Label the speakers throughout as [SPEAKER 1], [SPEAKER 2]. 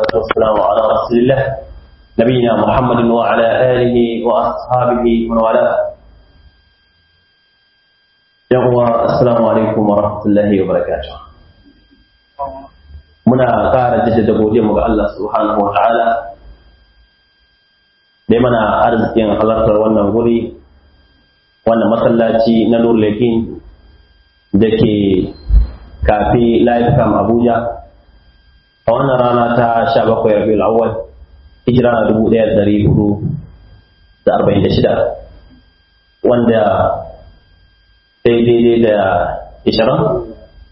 [SPEAKER 1] والسلام على رسول الله نبينا محمد وعلى آله وأصحابه ومن والاه يقوى السلام عليكم ورحمة الله وبركاته muna ƙara jaddada godiya mu ga Allah subhanahu wa ta'ala dai mana arzikin halartar wannan guri wannan masallaci na Nurlekin da ke kafi live cam Abuja a wannan rana ta 17 Rabiul Awwal hijira na 1446 wanda daidai da 20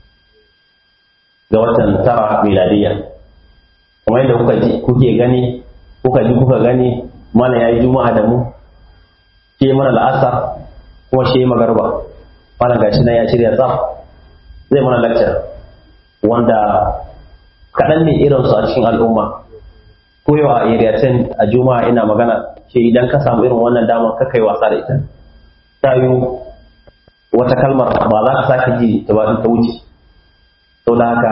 [SPEAKER 1] ga watan tara miladiya kuma yadda kuka ji kuke gani kuka ji kuka gani mana yayi juma'a da mu ke mana la'asar kuma shi magarba mana gashi nan ya shirya tsaf zai mana lecture wanda kaɗan ne irin su a cikin al'umma ko yau a area 10 a juma'a ina magana ce idan ka samu irin wannan damar ka kai wasa da ita ta yi wata kalmar ba za ka sake ji ta ba ta wuce sau da haka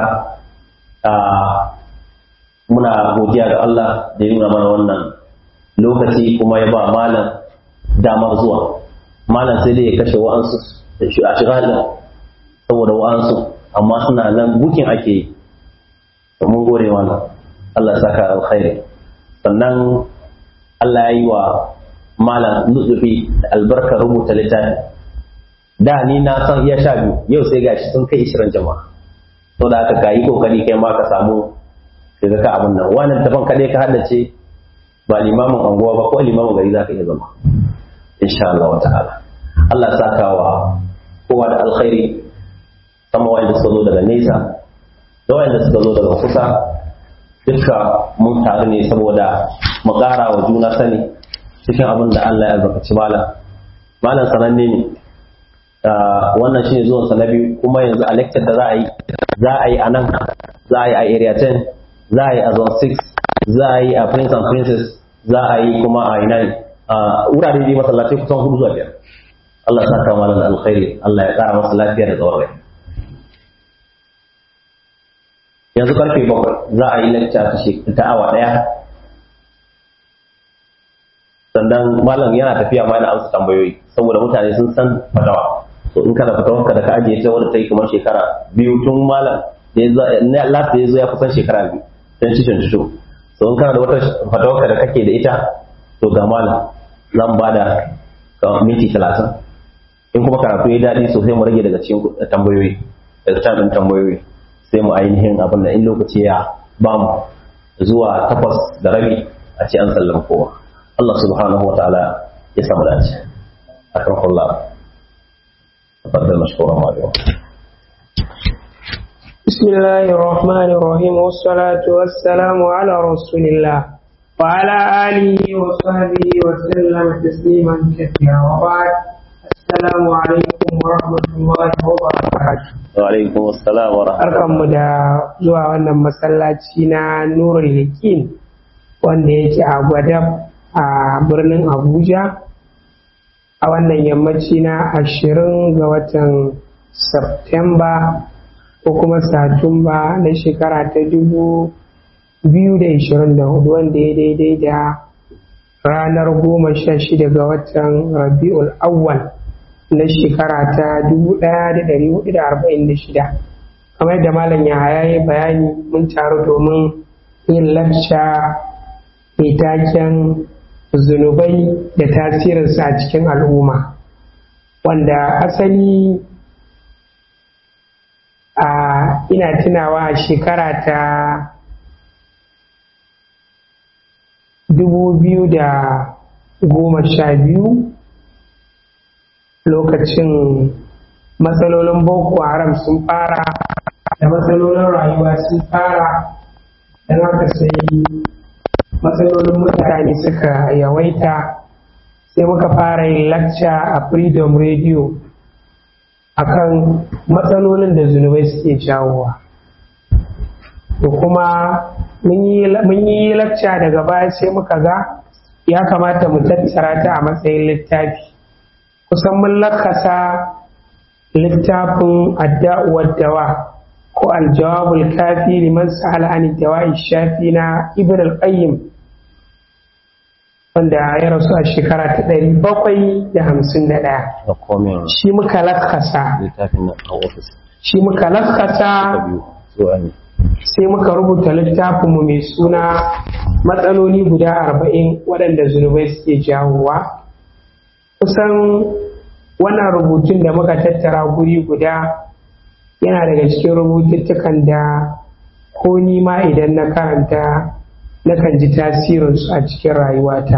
[SPEAKER 1] muna godiya ga Allah da yi mana wannan lokaci kuma ya ba malam damar zuwa malam sai dai ya kashe wa'ansu a shigalin saboda wa'ansu amma suna nan bukin ake yi mun gore wannan Allah saka alkhairi sannan Allah ya yi wa malam nutsufi da albarkar rubuta littafi da ni na san iya sha biyu yau sai gashi sun kai ishirin jama'a to da aka kayi kokari kai ma ka samu ka ga ka abin nan wannan tafan kadai ka haddace ba limamin anguwa ba ko limamin gari za ka iya zama insha Allah wa ta'ala Allah ya saka wa kowa da alkhairi sama wanda suka zo daga nesa da wanda suka zo daga kusa duka mun taru ne saboda mu ƙara wa juna sani cikin abin da Allah ya albarkaci malam malam sananne ne wannan shine zuwan sa na biyu kuma yanzu a lecture da za a yi za a yi a nan za a yi a area 10 za a yi a zone 6 za a yi a prince and princess za a yi kuma a ina a wurare dai masallatai kusan hudu zuwa biyar Allah ya saka malam da alkhairi Allah ya kara masa lafiya da tsawon rai yanzu karfe bakwai za a yi lecture ta awa daya sannan malam yana tafiya ma yana amsa tambayoyi saboda mutane sun san fatawa so in kana fatawar ka da ka ajiye ta wanda ta yi kamar shekara biyu tun malam da ya zo last da ya zo ya kusan shekara biyu don ci shan tusho so in kana da wata fatawar ka da kake da ita to ga malam zan ba da minti talatin in kuma karatu ya daɗi sosai mu rage daga cikin tambayoyi daga cikin tambayoyi sai mu ainihin abin da in lokaci ya ba mu zuwa takwas da rabi a ce an sallama kowa Allah subhanahu wa ta'ala ya samu dace akramakallah تفضل مشكورا معلوم
[SPEAKER 2] بسم الله الرحمن الرحيم والصلاة والسلام على رسول الله وعلى آله وصحبه وسلم تسليما كثيرا وبعد السلام عليكم ورحمة الله وبركاته
[SPEAKER 1] وعليكم السلام ورحمة
[SPEAKER 2] Barkanmu da zuwa wannan masallaci na Nurul Yakin wanda yake a Gwadab a birnin Abuja a wannan yammaci na ashirin ga watan Septemba ko kuma Satumba na shekara ta dubu biyu da ishirin da hudu wanda ya daidai da ranar goma sha shida ga watan Rabi'ul Awwal na shekara ta dubu ɗaya da ɗari hudu da arba'in da shida kamar da malam ya yi bayani mun taru domin yin lacca mai taken zunubai da tasirinsu a cikin al'umma wanda asali a ina tunawa a shekara ta dubu biyu da goma sha biyu lokacin matsalolin boko haram sun fara da matsalolin rayuwa sun fara don haka sai matsalolin mutane suka yawaita sai muka fara yin lacca a freedom radio akan matsalolin da zunubai suke jawowa to kuma mun yi lacca daga baya sai muka ga ya kamata mu tattara ta a matsayin littafi kusan mun lakasa littafin adda'uwar dawa ko aljawabul kafi liman sa'ala an dawa'i shafi na ibn al-qayyim wanda ya rasu a shekara ta ɗari bakwai da hamsin da ɗaya
[SPEAKER 1] da komin
[SPEAKER 2] shi muka lakasa
[SPEAKER 1] littafin nan a ofis
[SPEAKER 2] shi muka
[SPEAKER 1] ta
[SPEAKER 2] lakasa
[SPEAKER 1] biyu zuwa ne
[SPEAKER 2] sai muka rubuta littafinmu mai suna matsaloli guda arba'in waɗanda zunubai suke jawowa kusan wannan rubutun da muka tattara guri guda yana daga cikin rubututtukan da ko ni ma idan na karanta nakan ji tasirinsu a cikin rayuwata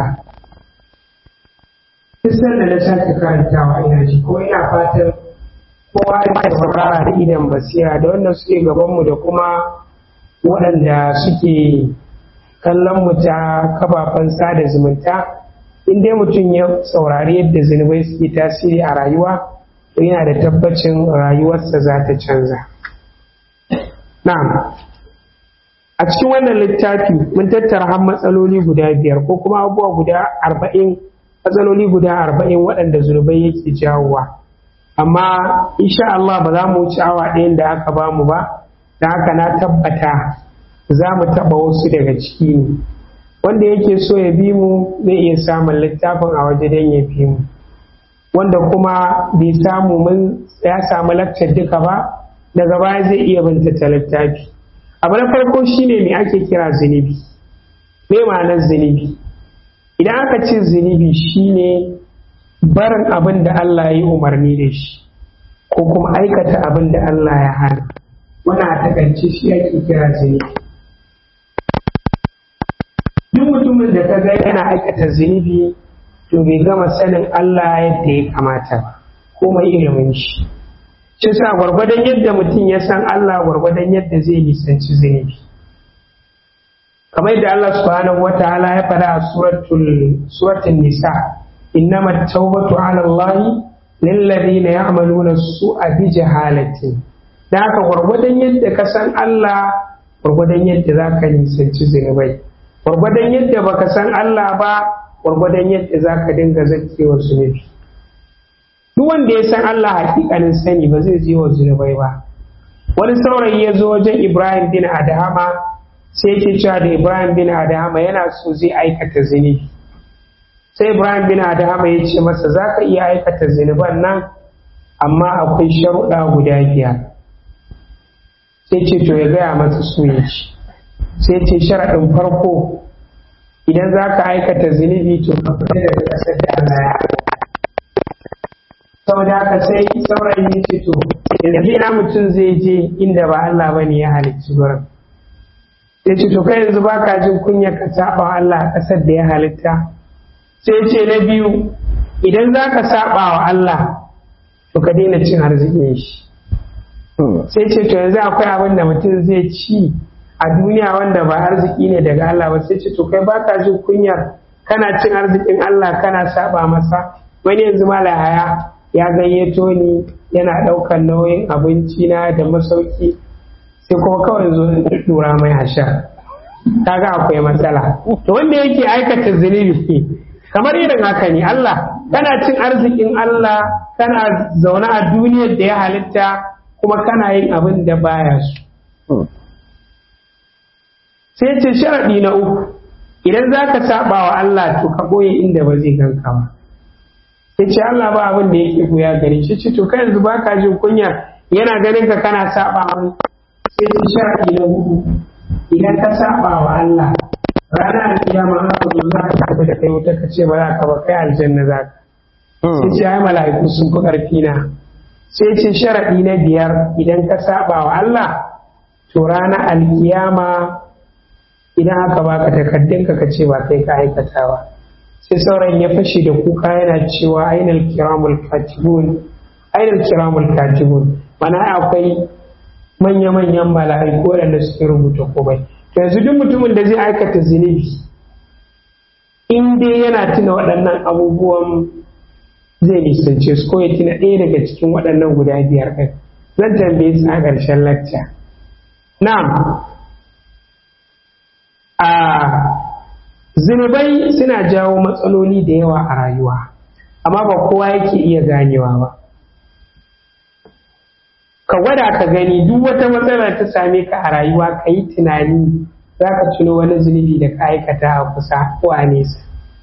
[SPEAKER 2] kusan da na sake karantawa ina ji ko ina fatan kowa ya saurara da idan basira da wannan suke gabanmu da kuma waɗanda suke kallon mu ta kafafen sada zumunta in dai mutum ya saurari yadda zunubai suke tasiri a rayuwa to yana da tabbacin rayuwarsa za ta canza na'am a cikin wannan littafi mun tattara har matsaloli guda biyar ko kuma abubuwa guda arba'in matsaloli guda arba'in waɗanda zunubai yake jawowa amma insha Allah ba za mu wuce awa ɗayan da aka ba mu ba da haka na tabbata za mu taɓa wasu daga ciki ne wanda yake so ya bi mu zai iya samun littafin a waje don ya bi mu wanda kuma bai samu mun ya samu lakcar duka ba daga baya zai iya binta ta littafi abu na farko shine me ake kira zunubi me ma'anar zunubi idan aka ce zunubi shine barin abin da Allah ya yi umarni da shi ko kuma aikata abin da Allah ya hana wannan a takaice shi ake kira zunubi duk mutumin da ka ga yana aikata zunubi to bai gama sanin Allah yadda ya kamata ba ko mai ilimin shi shi sa gwargwadon yadda mutum ya san Allah gwargwadon yadda zai nisanci zunubi kamar yadda Allah subhanahu wa ta'ala ya faɗa a suratul suratul nisa innama tawbatu ala Allah lil ladina ya'maluna su'a bi jahalatin da haka gwargwadon yadda ka san Allah gwargwadon yadda zaka nisanci zunubai gwargwadon yadda baka san Allah ba gwargwadon yadda zaka dinga zakewa zunubi duk wanda ya san Allah hakikanin sani ba zai je wa zunubai ba wani saurayi ya zo wajen Ibrahim bin Adahama sai yake cewa da Ibrahim bin Adahama yana so zai aikata zunubi sai Ibrahim bin Adahama ya ce masa za ka iya aikata zunuban nan amma akwai sharuɗa guda biyar sai ce to ya gaya masa su ya ci sai ce sharaɗin farko idan za ka aikata zunubi to ka fita daga ƙasar da Allah ya saboda haka sai saurayin ya ce to yanzu ina mutum zai je inda ba Allah ba ne ya halicci gurin ya ce to kai yanzu baka jin kunya ka saba wa Allah a ƙasar da ya halitta sai ce na biyu idan za ka saba wa Allah to ka daina cin arzikin shi sai ce to yanzu akwai abin da mutum zai ci a duniya wanda ba arziki ne daga Allah ba sai ce to kai baka jin kunyar kana cin arzikin Allah kana saba masa wani yanzu malahaya ya gayyato ni yana ɗaukar nauyin abinci na da masauki sai kuma kawai zo dura mai hasha kaga akwai matsala to wanda yake aikata zunubi kamar irin haka ne Allah kana cin arzikin Allah kana zaune a duniyar da ya halitta kuma kana yin abin da baya so sai ce sharaɗi na uku idan za ka saba wa Allah to ka ɓoye inda ba zai ganka ba ya ce Allah ba abin da yake goya gare shi ce to kai yanzu ba ka jin kunya yana ganin ka kana saba mai sai ce sharaɗi na hudu idan ka saba wa Allah ranar alkiyama haka zo za ka tafi da kai wuta ka ce ba za ka ba kai aljanna za ka sai ce ai mala'iku sun fi ƙarfi na sai ce sharaɗi na biyar idan ka saba wa Allah to ranar alkiyama idan aka baka takardunka ka ce ba kai ka aikata ba sai sauran ya fashe da kuka yana cewa ainal kiramul katibun ainal kiramul katibun mana akwai manya-manyan mala'iku waɗanda suke rubuta komai to yanzu duk mutumin da zai aikata zunubi in dai yana tuna waɗannan abubuwan zai nisance su ko ya tuna ɗaya daga cikin waɗannan guda biyar ɗin zan tambaye su a ƙarshen lacca na'am a zunubai suna jawo matsaloli da yawa a rayuwa amma ba kowa yake iya ganewa ba ka gwada ka gani duk wata matsala ta same ka a rayuwa ka yi tunani za ka tuno wani zunubi da ka aikata a kusa ko a nesa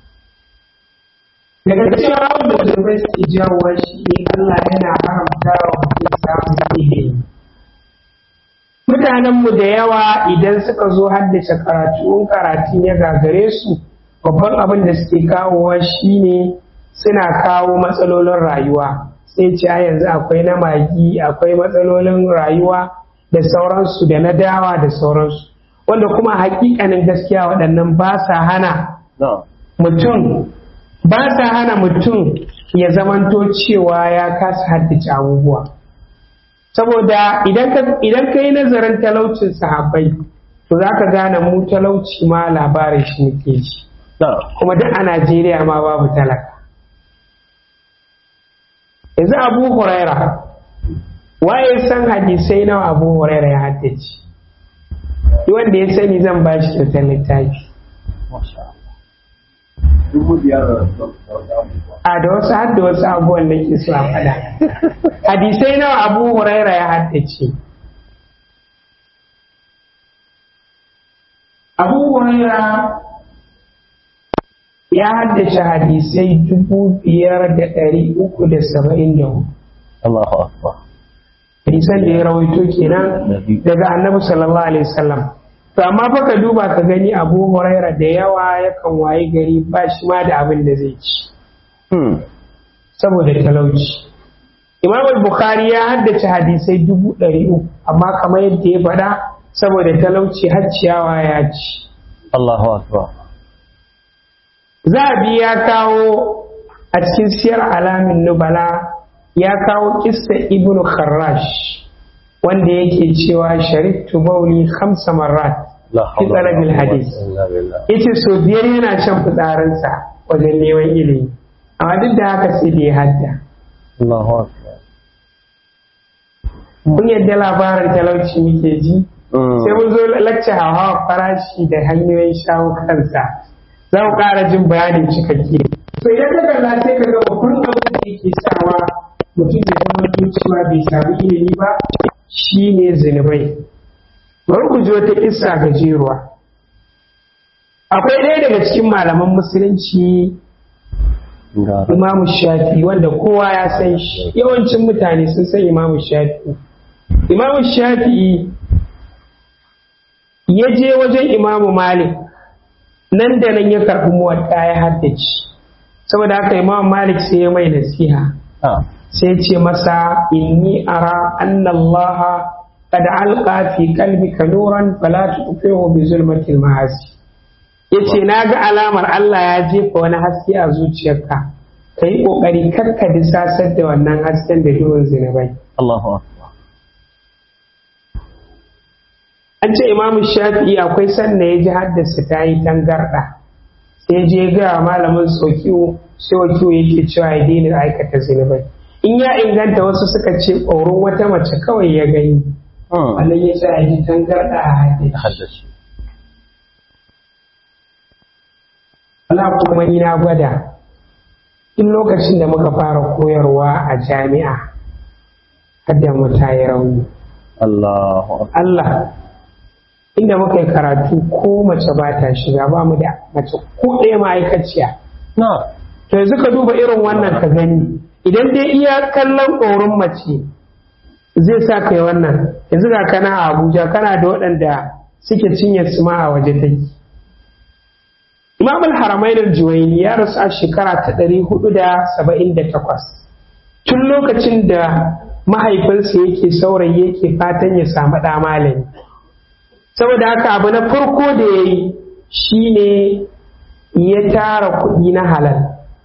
[SPEAKER 2] daga cikin abin da zunubai suke jawowa shi ne Allah yana haramta wa mutum samun ilimi mutanenmu da yawa idan suka zo haddace karatu in karatun ya gagare su babban abin da suke kawowa shine suna kawo matsalolin rayuwa sai ce a yanzu akwai na magi akwai matsalolin rayuwa da sauransu da na dawa da sauransu wanda kuma hakikanin gaskiya waɗannan ba sa hana mutum ba sa hana mutum ya zamanto cewa ya kasa haddace abubuwa saboda idan ka yi nazarin talaucin sahabbai to za ka gane mu talauci ma labarin shi muke ji kuma duk a najeriya ma babu talaka yanzu abu huraira waye san hadisai nawa abu huraira ya haddace wanda ya sani zan ba shi kyautar littafi a da wasu har da wasu abubuwan da ke so a faɗa hadisai nawa abu huraira ya haddace abu huraira ya haddace hadisai dubu biyar da ɗari uku da saba'in da hudu
[SPEAKER 1] Allahu Akbar.
[SPEAKER 2] hadisan da ya rawaito kenan daga annabi sallallahu alaihi wasallam to amma fa ka duba ka gani abu huraira da yawa yakan waye gari ba shi ma da abin da zai ci saboda talauci imam al-bukhari ya haddace hadisai dubu ɗari uku amma kamar yadda ya faɗa saboda talauci har ciyawa ya ci
[SPEAKER 1] Allahu Akbar.
[SPEAKER 2] zabi ya kawo a cikin siyar alamin nubala ya kawo kissa ibnu kharrash wanda yake cewa shariftu bauli khamsa marrat fi talabil hadis yace so biyar yana shan fitsarinsa wajen neman ilimi amma duk da haka sai da ya hadda
[SPEAKER 1] Allahu Akbar.
[SPEAKER 2] kun yadda labarin talauci muke ji sai mun zo lacce hawa farashi da hanyoyin shawo kansa za mu ƙara jin bayanin cikakke to idan ka kalla sai ka ga babban abin da yake sawa mutum ya zama cewa bai sami ilimi ba shine zunubai bari ku ji wata kissa gajeruwa akwai ɗaya daga cikin malaman musulunci imamu shafi wanda kowa ya san shi yawancin mutane sun san imamu shafi imamu shafi ya je wajen imamu malik nan da nan ya karɓi muwatta ya haddace saboda haka imamu malik sai ya mai nasiha sai ce masa inni ara anna allaha qad alqa fi qalbika nuran fala tuqihu bi zulmatil ma'asi yace na ga alamar Allah ya jefa wani haske a zuciyarka ka yi ƙoƙari karka disasar da wannan hasken da duhun zinabai
[SPEAKER 1] Allahu Akbar.
[SPEAKER 2] an ce imamu shafi'i akwai sanda ya ji haddasa ta yi tangarɗa sai je ga malamin sokiwo sai wakiwo yake cewa ya daina aikata zinabai in ya inganta wasu suka ce tsoron wata mace kawai ya gani wannan ya sa ya ji tangarɗa a haddace Allah kuma ni na gwada in lokacin da muka fara koyarwa a jami'a hadda mu ta yi rauni
[SPEAKER 1] Allahu
[SPEAKER 2] Allah inda muka yi karatu ko mace ba ta shiga ba mu da mace ko ɗaya ma'aikaciya
[SPEAKER 1] Na.
[SPEAKER 2] to yanzu ka duba irin wannan ka gani idan dai iya kallon ƙorin mace zai sa kai wannan yanzu ga kana a Abuja kana da waɗanda suke cinye su ma a waje take Imam al-Haramain al-Juwayni ya rasu a shekara ta 478 tun lokacin da mahaifinsa yake saurayi yake fatan ya samu ɗa malami saboda haka abu na farko da ya yi shine ya tara kuɗi na halal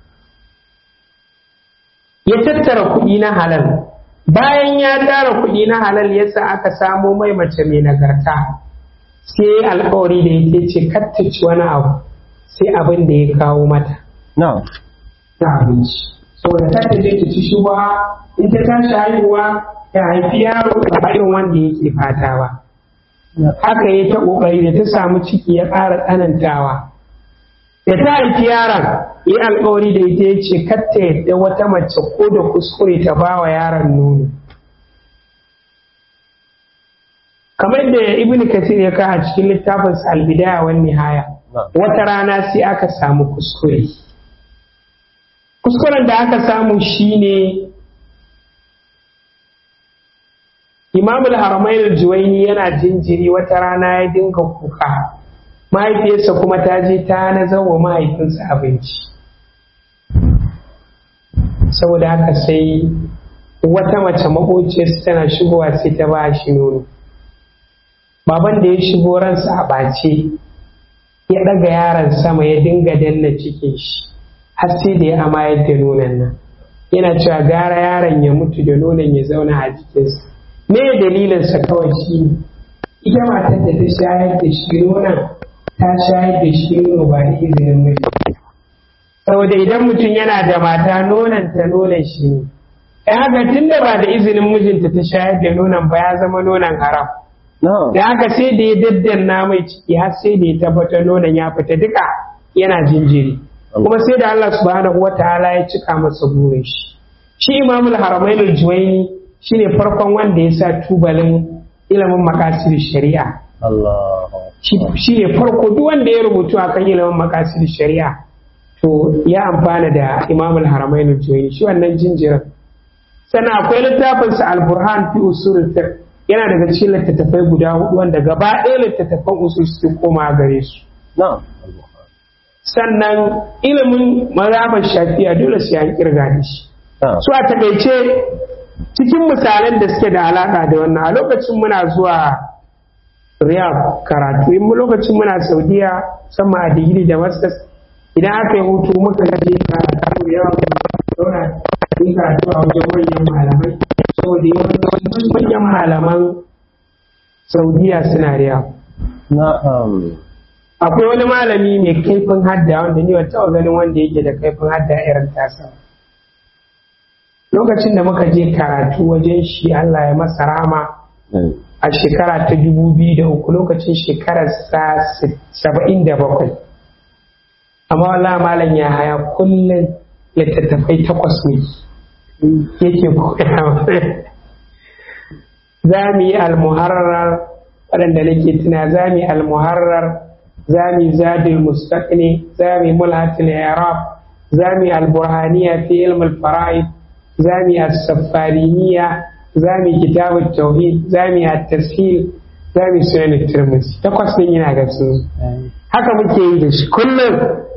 [SPEAKER 2] ya tattara kuɗi na halal bayan ya tara kuɗi na halal yasa aka samo mai mace mai nagarta sai alkawari da yake ce kattaci wani abu sai abin da ya kawo mata
[SPEAKER 1] Na.
[SPEAKER 2] na abinci saboda ta je ta ci shuba in ta tashi haihuwa ta haifi yaro ba irin wanda yake fata ba haka ya ta kokari da ta samu ciki ya ƙara tsanantawa da ta haifi yaron yi alkawari da ita ya ce katta yadda wata mace ko da kuskure ta ba wa yaron nono kamar da ibn kathir ya kawo a cikin littafin albidaya wan nihaya wata rana sai aka samu kuskure kuskuren da aka samu shine imam al-haramain al-juwaini yana jinjiri wata rana ya dinga kuka mahaifiyarsa kuma ta je ta nazar wa mahaifinsa abinci saboda haka sai wata mace maƙociyarsa tana shigowa sai ta ba shi nono baban da ya shigo ransa a ɓace ya ɗaga yaron sama ya dinga danna cikin shi har sai da ya amayar da nonon nan yana cewa gara yaron ya mutu da nonon ya zauna a jikinsa me dalilinsa kawai shi ne ita matar da ta shayar da shi nonon ta shayar da shi nono ba da izinin miji saboda idan mutum yana da mata nonon ta nonon shi ne ya haka tun da ba da izinin mijinta ta shayar da nonon ba ya zama nonon haram da haka sai da ya daddanna mai ciki har sai da ya tabbatar nonon ya fita duka yana jinjiri kuma sai da Allah subhanahu wa ta'ala ya cika masa burin shi shi imamul haramain al-juwaini shine farkon wanda ya sa tubalin ilimin makasid shari'a shi ne farko duk wanda ya rubutu akan ilimin makasid shari'a to ya amfana da imamul haramain al-juwaini shi wannan jinjirin sannan akwai littafinsa al-burhan fi usul fiqh yana daga cikin littattafai guda hudu wanda gaba ɗaya littattafan usul suke koma gare su sannan ilimin mazhabar shafi'a dole sai an kirga da shi su a takaice cikin misalan da suke da alaka da wannan a lokacin muna zuwa riyadh karatu in lokacin muna saudiya sama a digiri da masters idan aka yi hutu muka je karatu da yawa zauna yi karatu a wajen manyan malamai saboda yawancin manyan malaman saudiya suna riya akwai wani malami mai kaifin hadda wanda ni wata ganin wanda yake da kaifin hadda irin tasa lokacin da muka je karatu wajen shi allah ya masa rama a shekara ta dubu biyu da uku lokacin shekarar sa saba'in da bakwai amma wala malam ya haya kullum littattafai takwas ne yake koya za mu yi almuharrar waɗanda nake tuna za mu yi almuharrar za mu yi zadil mustaqni za mu yi mulhatul i'rab za mu yi alburhaniya fi ilm al-fara'id za mu yi as-safariniya za mu yi kitabut tauhid za mu yi at-tashil za mu yi sunan at-tirmidhi takwas din yana da su haka muke yi da shi kullum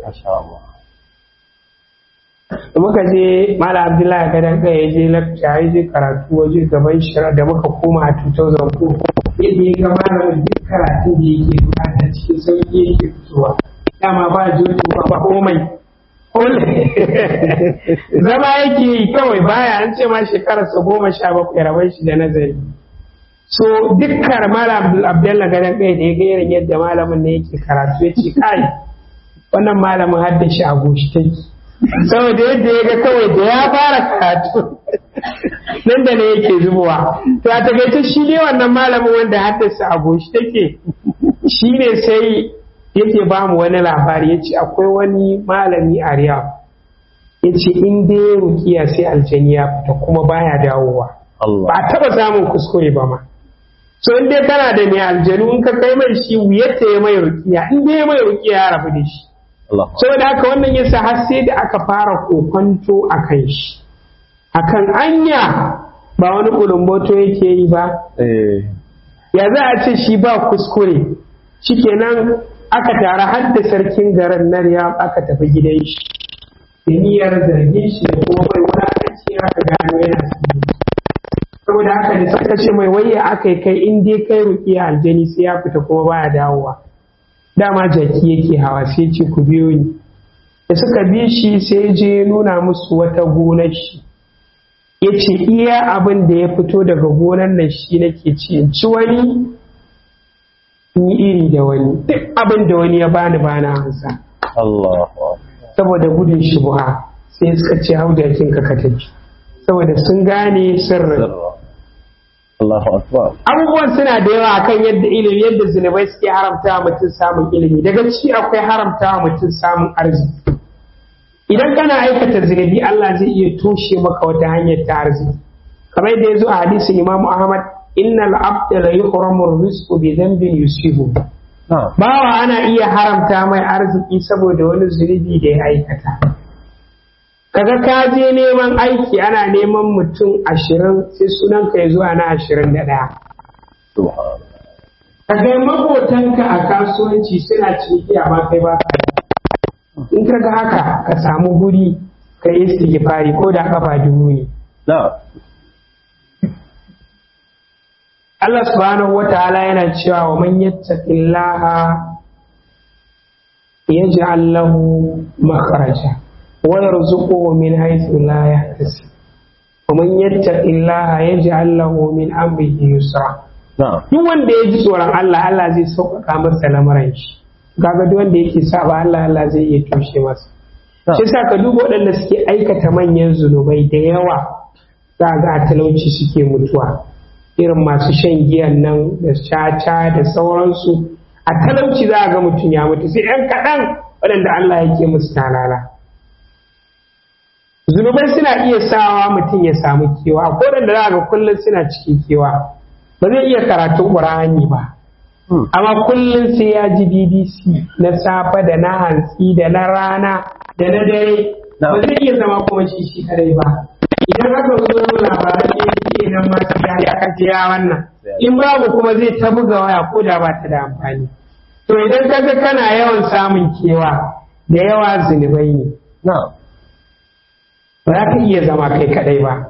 [SPEAKER 2] muka je mala abdullahi gadan kai ya je lakta ya je karatu waje gaban shira da muka koma a 2004 yadda ya gama da duk karatun da yake bukata cikin sauki yake fitowa dama ba joto ba komai zama yake yi kawai baya an ce ma shekararsa goma sha bakwai rabar shi da nazari so dukkan mala abdullahi gadan kai da ya ga irin yadda malamin ne yake karatu ya ce kai wannan malamin haddashi a goshi take saboda yadda ya ga kawai da ya fara karatu nan da ne yake zubowa to a takaice shi ne wannan malamin wanda haddasa a goshi take shi ne sai yake ba mu wani labari ya ce akwai wani malami a riyadh ya ce in dai ya rukiya sai aljani ya fita kuma baya dawowa ba a taba samun kuskure ba ma so in dai kana da mai aljanu in ka kai mai shi wuyarta ya mai rukiya in dai ya mai rukiya ya rabu da shi saboda haka wannan yasa har sai da aka fara kokonto a kan shi akan anya ba wani kulumboto yake yi ba ya za a ce shi ba kuskure shikenan aka tara har da sarkin garin na riyab aka tafi gidan shi da niyyar zargin shi da kuma mai wulakanci aka gano yana saboda haka da suka ce mai wayya aka yi kai in dai kai rukiya aljani sai ya fita kuma baya dawowa dama jaki yake hawa sai ce ku biyo ni da suka bi shi sai je nuna musu wata gonar shi ya ce iya abin da ya fito daga gonar nan shi nake ci in ci wani in yi iri da wani duk abin da wani ya bani bana hansa saboda gudun shubuha sai suka ce hau jakin ka ka tafi saboda sun gane sirrin abubuwan suna da yawa akan yadda ilimi yadda zunubai suke haramta wa mutum samun ilimi daga ciki akwai haramta wa mutum samun arziki idan kana aikata zunubi Allah zai iya toshe maka wata hanyar ta arziki kamar yadda ya zo a hadisin Imam Ahmad innal abda la yuhramu rizqu bi dhanbin yusibu
[SPEAKER 1] na'am
[SPEAKER 2] bawa ana iya haramta mai arziki saboda wani zunubi da ya aikata kaga ka je neman aiki ana neman mutum ashirin sai sunan ka ya zuwa na ashirin da ɗaya
[SPEAKER 1] subhanallah
[SPEAKER 2] ka kai makotanka a kasuwanci suna ciniki amma kai ba ka yi. in ka ga haka ka samu guri ka yi istighfari ko da kafa dubu ne
[SPEAKER 1] na'am
[SPEAKER 2] Allah subhanahu wa ta'ala yana cewa wa man yattaqillaha yaj'al lahu makhraja wa yarzuquhu min haythu la yahtasib wa man yattaqillaha yaj'al lahu min amrihi yusra
[SPEAKER 1] na'am
[SPEAKER 2] duk wanda ya ji tsoron Allah Allah zai sauƙaƙa masa lamarin shi kaga duk wanda yake saba Allah Allah zai iya toshe masa shi yasa ka duba waɗanda suke aikata manyan zunubai da yawa za ga a talauci suke mutuwa irin masu shan giyan nan da caca da sauransu a talauci za a ga mutum ya mutu sai ‘yan kaɗan waɗanda Allah yake musu talala zunubai suna iya sawa mutum ya samu kewa akwai waɗanda za a ga kullum suna cikin kewa ba zai iya karatun ƙur'ani ba
[SPEAKER 1] Hmm.
[SPEAKER 2] amma kullum sai ya ji bbc na safe da na hantsi da na rana da na dare
[SPEAKER 1] Na.
[SPEAKER 2] ba zai iya zama kuma shi shi kadai ba idan aka zo labaran da yake nan ma sai ya ya kaje ya wannan in babu kuma zai ta buga waya ko da ba ta da amfani to idan kaga kana yawan samun kewa da yawa zunubai ne
[SPEAKER 1] na'am
[SPEAKER 2] ba za ka iya zama kai kadai ba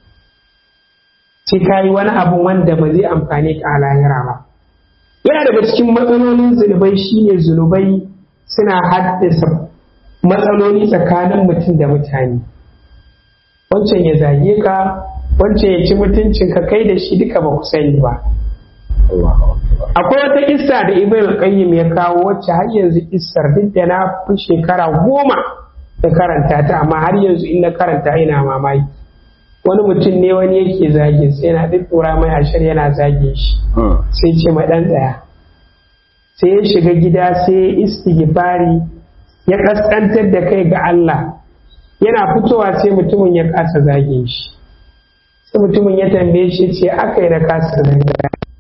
[SPEAKER 2] sai ka yi wani abu wanda ba zai amfane ka a lahira ba yana daga cikin matsalolin zunubai shine zunubai suna haddasa matsaloli tsakanin mutum da mutane wancan ya zage ka wancan ya ci mutuncin ka kai da shi duka ba ku sani ba
[SPEAKER 1] Allahu akbar
[SPEAKER 2] akwai wata kissa da ibn al-qayyim ya kawo wacce har yanzu kissar duk da na fi shekara goma da karanta ta amma har yanzu in na karanta ina mamaki wani mutum ne wani yake zage sai yana ɗiɗɗura mai ashir yana zage shi
[SPEAKER 1] Hmm.
[SPEAKER 2] sai ce ma ɗan tsaya sai ya shiga gida sai ya istighfari ya kaskantar da kai ga Allah yana fitowa sai mutumin ya kasa zage shi sai mutumin ya tambaye shi ce aka yi da kasa zage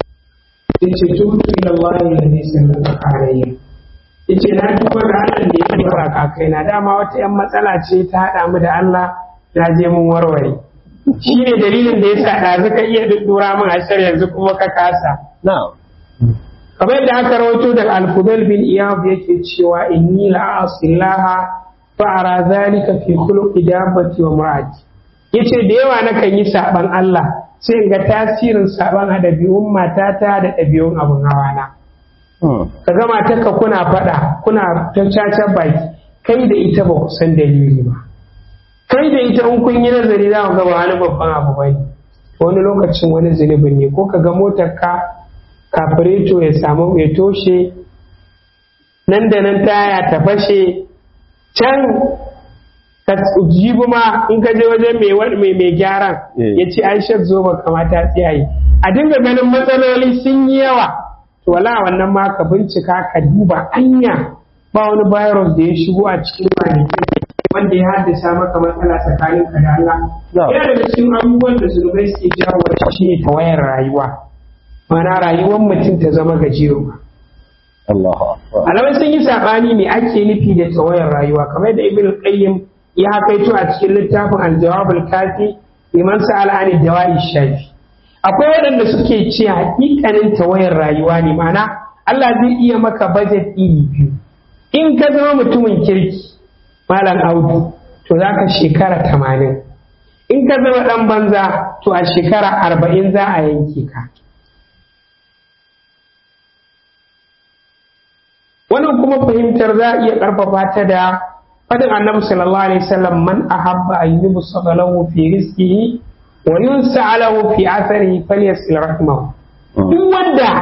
[SPEAKER 2] sai ce tutu ila Allah ya ne sallallahu alaihi yace na tuba ga Allah da ya fara kakai na dama wata yan matsala ce ta haɗa mu da Allah na je mun warware shi ne dalilin da ya sa ɗazu ka iya ɗuɗɗura min ashar yanzu kuma ka kasa
[SPEAKER 1] na'am
[SPEAKER 2] kamar yadda aka rawaito daga al-fudal bin iyad yake cewa inni la asillaha fa ara zalika fi khuluqi dabbati wa mar'ati yace da yawa nakan yi saban Allah sai in ga tasirin saban a ɗabi'un matata da ɗabi'un abun hawana
[SPEAKER 1] Hmm.
[SPEAKER 2] ka ga matarka kuna faɗa kuna ta caca baki kai da ita ba ku san dalili ba kai da ita in kun yi nazari za ku ga ba wani babban abu ba wani lokacin wani zunubin ne ko ka ga motar ka kafireto ya samu ya toshe nan da nan taya ta fashe can ka jibi ma in ka je wajen mai wa- mai mai gyaran
[SPEAKER 1] Eh.
[SPEAKER 2] ya ce aisha zo ba kamata tsiyaye a dinga ganin matsaloli sun yi yawa to wala wannan ma ka bincika ka duba anya ba wani virus da ya shigo a cikin kwanakin wanda ya haddasa maka matsala tsakanin ka da Allah
[SPEAKER 1] No.
[SPEAKER 2] yana daga cikin abubuwan da zunubai suke jawo shi ne tawayar rayuwa mana rayuwar mutum ta zama gajeruwa
[SPEAKER 1] Allahu akbar
[SPEAKER 2] alamai sun yi saɓani me ake nufi da tawayar rayuwa kamar da ibn qayyim ya kaito a cikin littafin al-jawab al-kafi liman sa'ala an dawa'i shafi akwai waɗanda suke ce hakikanin tawayar rayuwa ne ma'ana Allah zai iya maka budget iri biyu in ka zama mutumin kirki malam audu to za ka shekara tamanin in ka zama ɗan banza to a shekara arba'in za a yanke ka wannan kuma fahimtar za a iya ƙarfafa ta da fadin annabi sallallahu alaihi wasallam man ahabba an yubsata lahu fi rizqihi wa yunsa lahu fi atharihi falyasil rahmahu duk wanda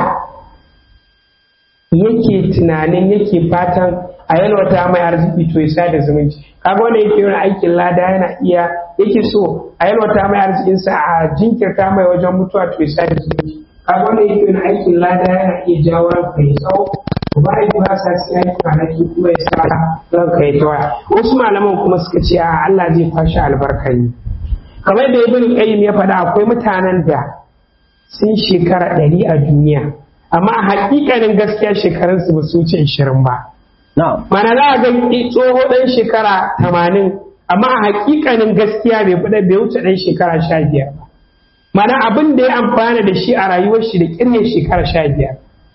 [SPEAKER 2] yake tunanin yake fatan a yalwata mai arziki to ya sada zumunci kaga wanda yake yin aikin lada yana iya yake so a yalwata mai arzikinsa a jinkirta mai wajen mutuwa to ya sada zumunci kaga wanda yake yin aikin lada yana iya jawo ranka ya tsawo to ba yi ba sa sai yi kwanaki kuma ya sa ranka ya tawa wasu malaman kuma suka ce a Allah zai fashi albarka ne kamar da ibn qayyim ya faɗa akwai mutanen da sun shekara ɗari a duniya amma a hakikanin gaskiya shekarunsu ba su wuce ishirin ba
[SPEAKER 1] na'am
[SPEAKER 2] mana za a ga tsoho ɗan shekara tamanin amma a hakikanin gaskiya bai fi bai wuce ɗan shekara sha biyar ba mana abin da ya amfana da shi a rayuwar shi da ƙirne shekara sha biyar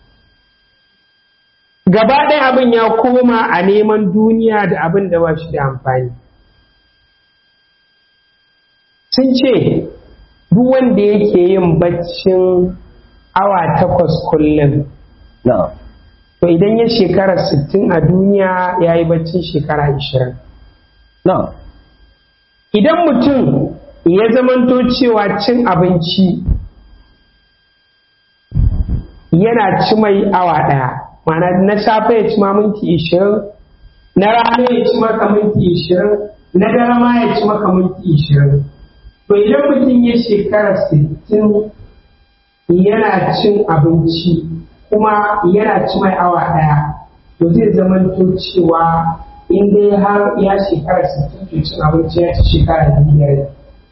[SPEAKER 2] gaba ɗaya abin ya koma a neman duniya da abin da ba shi da amfani sun ce duk wanda yake yin baccin awa takwas kullum
[SPEAKER 1] na'am
[SPEAKER 2] to idan ya shekara sittin a duniya ya yi baccin shekara ashirin
[SPEAKER 1] na'am
[SPEAKER 2] idan mutum ya zamanto cewa cin abinci yana ci mai awa ɗaya mana na safe ya ci ma minti ishirin na rana ya ci maka minti ishirin na dare ma ya ci maka minti ishirin to idan mutum ya shekara sittin yana cin abinci kuma yana ci mai awa ɗaya to zai zamanto cewa in dai har ya shekara sittin to cin abinci ya ci shekara biyar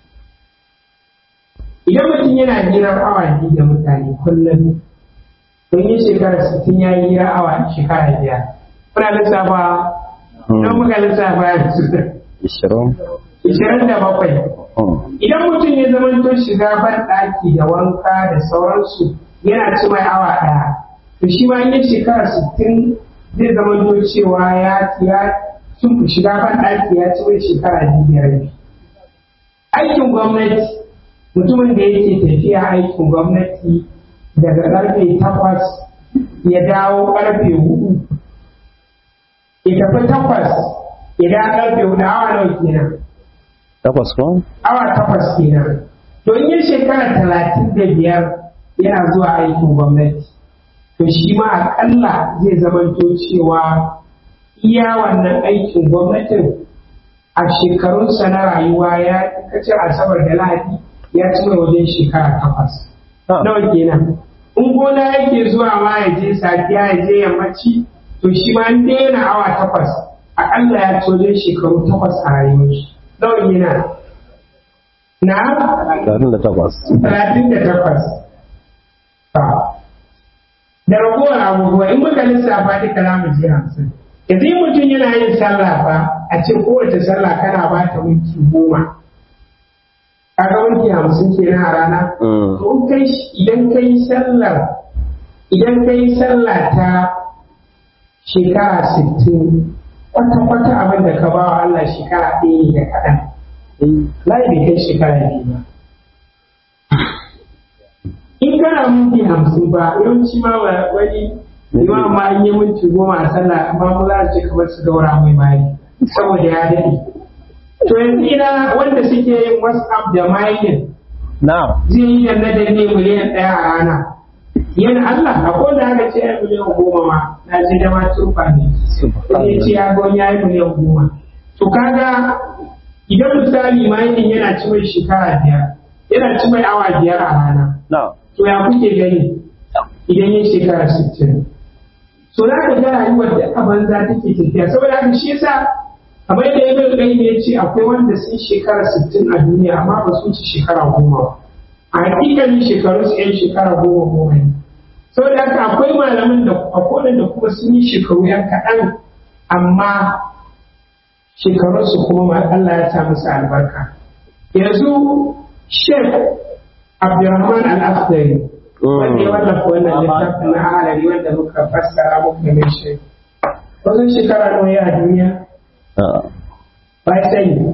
[SPEAKER 2] idan mutum yana hirar awa biyu da mutane kullum don yi shekara sittin ya yi hirar awa shekara biyar kuna lissafa don muka lissafa ya
[SPEAKER 1] ishirin
[SPEAKER 2] ishirin da bakwai idan mutum ya zama to shiga ban ɗaki da wanka da sauransu yana ci mai awa ɗaya to shi ma in ya shekara sittin zai zama to cewa ya ya sun shiga ban ɗaki ya ci mai shekara biyar aikin gwamnati mutumin da yake tafiya aikin gwamnati daga ƙarfe takwas ya dawo ƙarfe hudu ya tafi takwas ya dawo ƙarfe hudu awa nawa kenan
[SPEAKER 1] takwas ko
[SPEAKER 2] awa takwas kenan to in yi shekara talatin da biyar yana zuwa aikin gwamnati to shi ma aƙalla zai zamanto cewa iya wannan aikin gwamnatin a shekarunsa na rayuwa ya kacin asabar da lahadi ya ci mai wajen shekara takwas nawa kenan in gona yake zuwa ma ya je safiya ya je yammaci to shi ma in daina awa takwas aƙalla ya ci wajen shekaru takwas a rayuwar shi nawa kenan na
[SPEAKER 1] talatin da takwas
[SPEAKER 2] talatin da takwas da ragowar abubuwa in muka lissafa duka za mu je hamsin yanzu in mutum yana yin sallah fa a ce kowace sallah kana ba ta minti goma kaga minti hamsin kenan a rana to in kai idan kai sallar idan kai sallah ta shekara sittin kwata-kwata abin da ka ba wa Allah shekara ɗaya da kaɗan lai bai kai shekara biyu ba in kana minti hamsin ba yawanci ma wani imam ma in yi minti goma a sallah amma mu za su ce kamar su daura mai mari saboda ya daɗe to yanzu ina wanda suke yin whatsapp da mining
[SPEAKER 1] na
[SPEAKER 2] zai yi yanna da ne miliyan ɗaya a rana yana Allah a kowane haka ce ya miliyan goma ma na je da ma turfa ne sai ce ya gon ya yi miliyan goma to kaga idan misali mining yana ci mai shekara biyar yana ci mai awa biyar a rana
[SPEAKER 1] na
[SPEAKER 2] to ya kuke gani idan yin shekara sittin so za ka ga rayuwar da a banza take tafiya saboda haka shi yasa kamar yadda ibn qayyim ya ce akwai wanda sun shekara sittin a duniya amma ba su ci shekara goma ba a hakikalin shekaru su yan shekara goma goma ne saboda haka akwai malaman da akwai da kuma sun yi shekaru yan kaɗan amma shekarunsu kuma ma Allah ya sa musu albarka yanzu Sheikh Abdulrahman Al-Akhdari wanda ya wallafa wannan littafin na ahalari wanda muka fassara muka mai shi wasu shekara nawa ya a duniya ba ya sani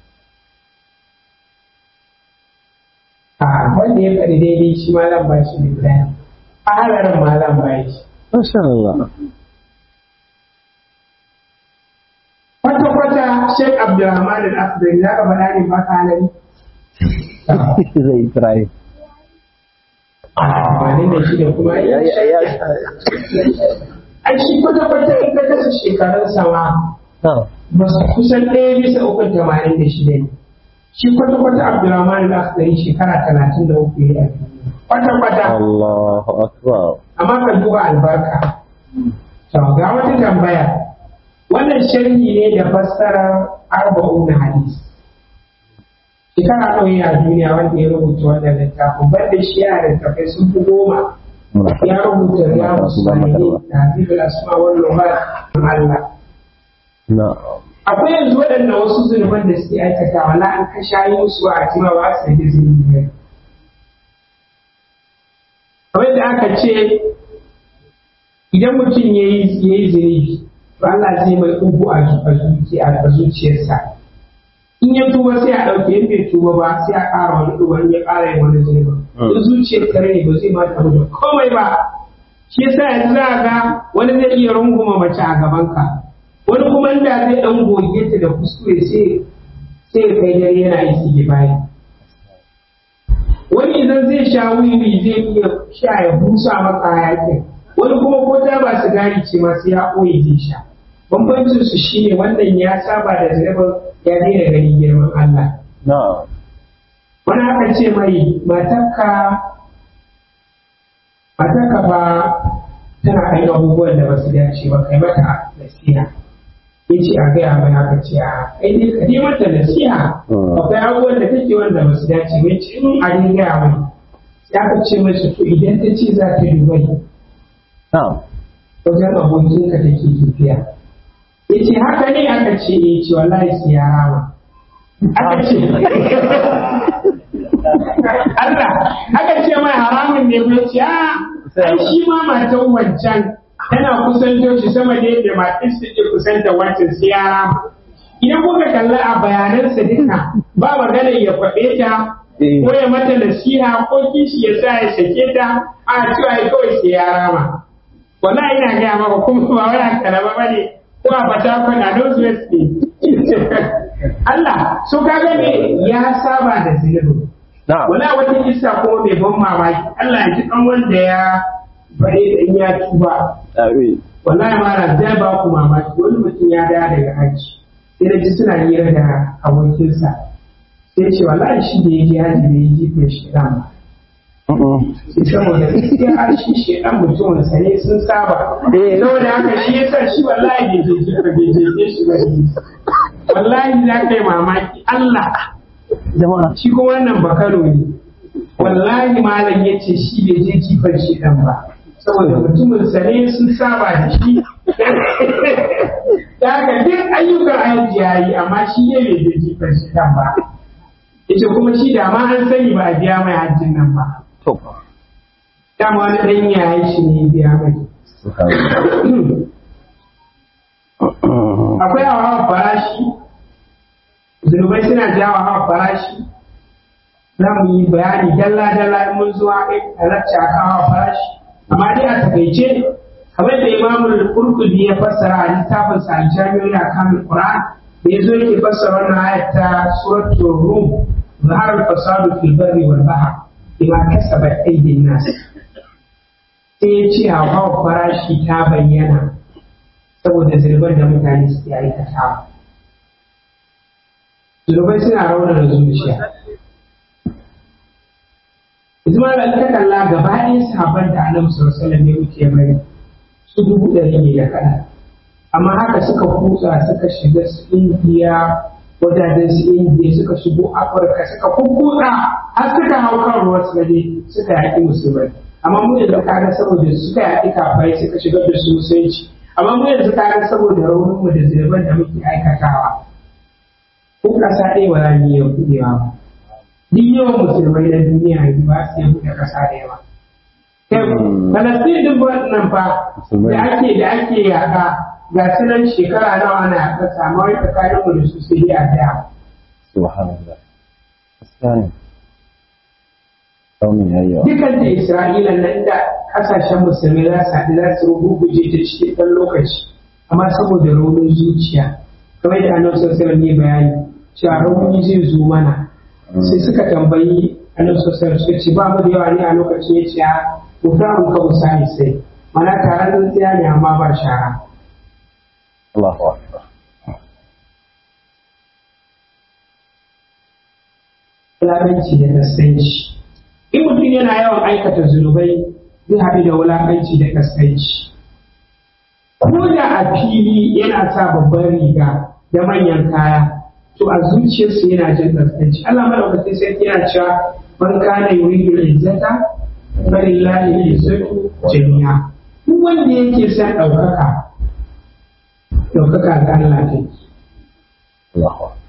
[SPEAKER 2] a wanda ya faɗi daidai shi ma zan ba shi littafi ahalarin ma zan ba shi
[SPEAKER 1] masha Allah
[SPEAKER 2] kwata-kwata Sheikh Abdulrahman Al-Akhdari za ka faɗa ne ba ka halari
[SPEAKER 1] zai try
[SPEAKER 2] tamanin da shida kuma ya ai shi kwata-kwata in ka kasa shekarun sama ba su kusan ɗaya bisa uku tamanin da shida ne shi kwata-kwata abdulrahman al-akhdari shekara talatin da uku ya yi kwata-kwata
[SPEAKER 1] Allahu akbar
[SPEAKER 2] amma ka duba albarka to ga wata tambaya wannan sharhi ne da fassarar arba'un hadis shekara ɗauyi a duniya wanda ya rubuta wannan littafin banda shi yana da littafai sun fi goma ya rubuta riyadu salihin da habibul asma wal lumat Allah akwai yanzu waɗanda wasu zunuban da suke aikata wala an ka shayi musu a jima ba su da zunubi ne kamar da aka ce idan mutum ya yi zunubi to Allah zai mai ugu a zuciyarsa in ya tuba sai a ɗauke in bai tuba ba sai a ƙara wani ɗuba in ya ƙara yin wani zunuba in zuciyar kare ne ba zai ma tabu da komai ba shi yasa yanzu za ga wani zai iya runguma mace a gabanka wani kuma inda zai ɗan goge ta da kuskure sai sai ya kai dare yana yi bayan wani idan zai sha wiwi zai iya sha ya busa maka yakin wani kuma ko ta ba sigari ce ma sai ya ɓoye zai sha bambancin su shine wannan ya saba da zunubin ya daina ganin girman Allah wani aka ce mai matarka matarka ba tana kan abubuwan da ba su dace ba kai mata nasiha ya ce a gaya mai haka ce a kai ne ka yi mata nasiha akwai abubuwan da take wanda ba su dace ba ce in a ne gaya mai ya ka ce mashi to idan ta ce za ta dubai wajen abokinka take tafiya ya ce haka ne aka ce ya ce wallahi sai ya rama aka ce Allah aka ce mai haramun ne ba ce a ai shi ma matan wancan tana kusanto shi sama da yadda matan su ke kusanta wancan sai ya rama idan kuka kalla a bayanansa duka ba magana ya faɗe ta ko ya mata nasiha ko kishi ya sa ya sake ta a cewa kawai sai ya rama wallahi ina gaya maka kuma ba wani kalama ba ne ko a fata kwana don ne Allah so ka ga me ya saba da zunubi wala wata kissa kuma mai ban mamaki Allah ya ji kan wanda ya bare da in ya tuba wallahi ma zai ba ku mamaki wani mutum ya dawo daga hajji sai da ji suna hira da abokinsa sai ce wallahi shi da ya ji hajji da ya ji ko shi ba saboda gaskiya shi shi dan mutumin sa ne sun saba saboda haka shi yasa shi wallahi bai je ji bai je shi ba wallahi za ka yi mamaki Allah shi kuma wannan bakaro ne wallahi malam ya ce shi bai je jifar shi dan ba saboda mutumin sa ne sun saba da shi da haka duk ayyukan aiki ya yi amma shi ne bai je jifar shi dan ba yace kuma shi da ma an sani ba a biya mai hajjin nan ba dama wani ɗan yayi shi ne biya mai akwai hawa farashi zunubai suna jawa hawa farashi za mu yi bayani dalla dalla in mun zuwa a lacca kan hawa farashi amma dai a takaice kamar da imamul qurtubi ya fassara a littafin sa al-jami'u ya kamil qur'an da yazo yake fassara wannan ayat ta suratul rum ظهر الفساد في البر والبحر بما كسبت أيدي الناس sai ya ce hauhawar farashi ta bayyana saboda zirbar da mutane suke aikatawa zirbai suna raunana zuciya Ismail al ta kalla gaba ɗaya sahabban da Annabi sallallahu alaihi ya wuce bari su dubu ɗari ne da kaɗan amma haka suka kutsa suka shiga su Indiya wajajen su indiya suka shigo afirka suka kukkuta har suka hau kan ruwa su gaje suka yaƙi musulmai amma mu yanzu kaga saboda suka yaƙi kafai suka shigar da su musulunci amma mu yanzu kaga saboda raunin mu da zirban da muke aikatawa ko ƙasa ɗaya ba za mu iya buɗewa ba duk yawan musulmai na duniya yanzu ba su iya buɗe ƙasa da yawa Falastin duk wannan fa da ake da ake yaƙa ga su nan shekara nawa ana yaƙa samu wai tsakanin mu da su sai dai a daya.
[SPEAKER 3] Subhanallah. Gaskiya ne. Saumin ya yawa.
[SPEAKER 2] Dukan da Isra'ila nan da ƙasashen musulmai za su haɗu za su ruguje ta cikin ɗan lokaci amma saboda raunin zuciya kamar da annabi sallallahu alaihi ne bayani cewa rauni zai zo mana sai suka tambayi annabi sallallahu suka ce ba mu da yawa ne a lokacin ya ce mu ta mu ka musani sai mana taron tsintsiya ne amma ba shara
[SPEAKER 3] Allahu Akbar.
[SPEAKER 2] wulaƙanci da kaskanci in mutum yana yawan aikata zunubai zai haɗu da wulaƙanci da kaskanci ko da a fili yana sa babban riga da manyan kaya to a zuciyarsu yana jin kaskanci Allah madaukakin sarki yana cewa man kana yuridu izzata falillahi al-izzatu jami'a duk wanda yake son ɗaukaka ɗaukaka ga Allah take
[SPEAKER 3] Allahu akbar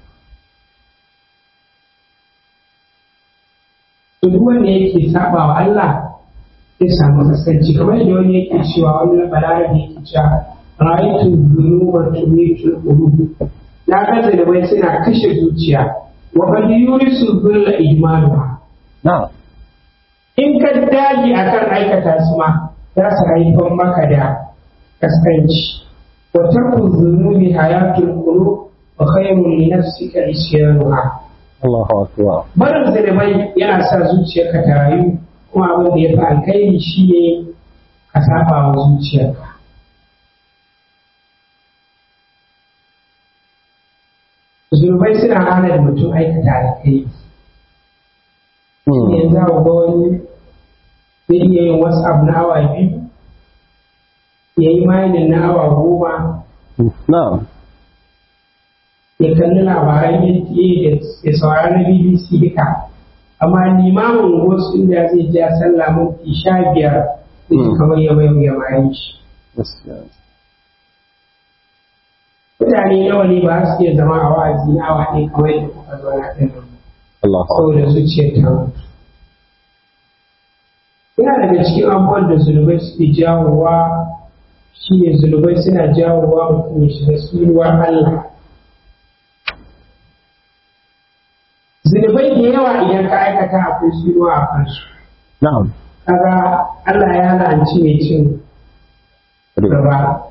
[SPEAKER 2] to duk wanda yake saba wa Allah zai samu kaskanci kamar yadda wani yake cewa wani balarabe yake cewa ra'aytu dhunuba tumitu qulub na ga zalibai suna kashe zuciya wa qad yurisu dhulla ijmaluha
[SPEAKER 3] na'am
[SPEAKER 2] in ka dage akan aikata su ma za su haifar maka da kaskanci wa tarku dhunubi hayatul qulub wa khayrun li nafsika isyanuha
[SPEAKER 3] Allahu akbar
[SPEAKER 2] barin zalibai yana sa zuciyarka ta rayu kuma abin da ya fi alkhairi shi ne ka saba wa zuciyarka zunubai suna hana da mutum aikata alkhairi
[SPEAKER 3] Hmm.
[SPEAKER 2] yanzu a ga wani zai iya yin wasu abu na awa biyu ya yi mainin na awa goma
[SPEAKER 3] na'am
[SPEAKER 2] ya kalli labaran NTA da ya saurari na BBC duka amma limamin wasu inda zai ja sallah minti sha biyar da
[SPEAKER 3] Hmm.
[SPEAKER 2] kamar ya mai ya mayan shi
[SPEAKER 3] gaskiya
[SPEAKER 2] mutane nawa ne ba su iya zama a wa'azi na awa ɗaya kamar yadda kuka zo na ɗin nan
[SPEAKER 3] Allahu akbar
[SPEAKER 2] saboda zuciyar ta mutu yana daga cikin abubuwan da zunubai suke jawowa shi ne zunubai suna jawowa mutum ya shiga tsinuwar Allah zunubai da yawa idan ka aikata akwai tsinuwa a kansu
[SPEAKER 3] na'am
[SPEAKER 2] kaga Allah ya la'anci mai cin riba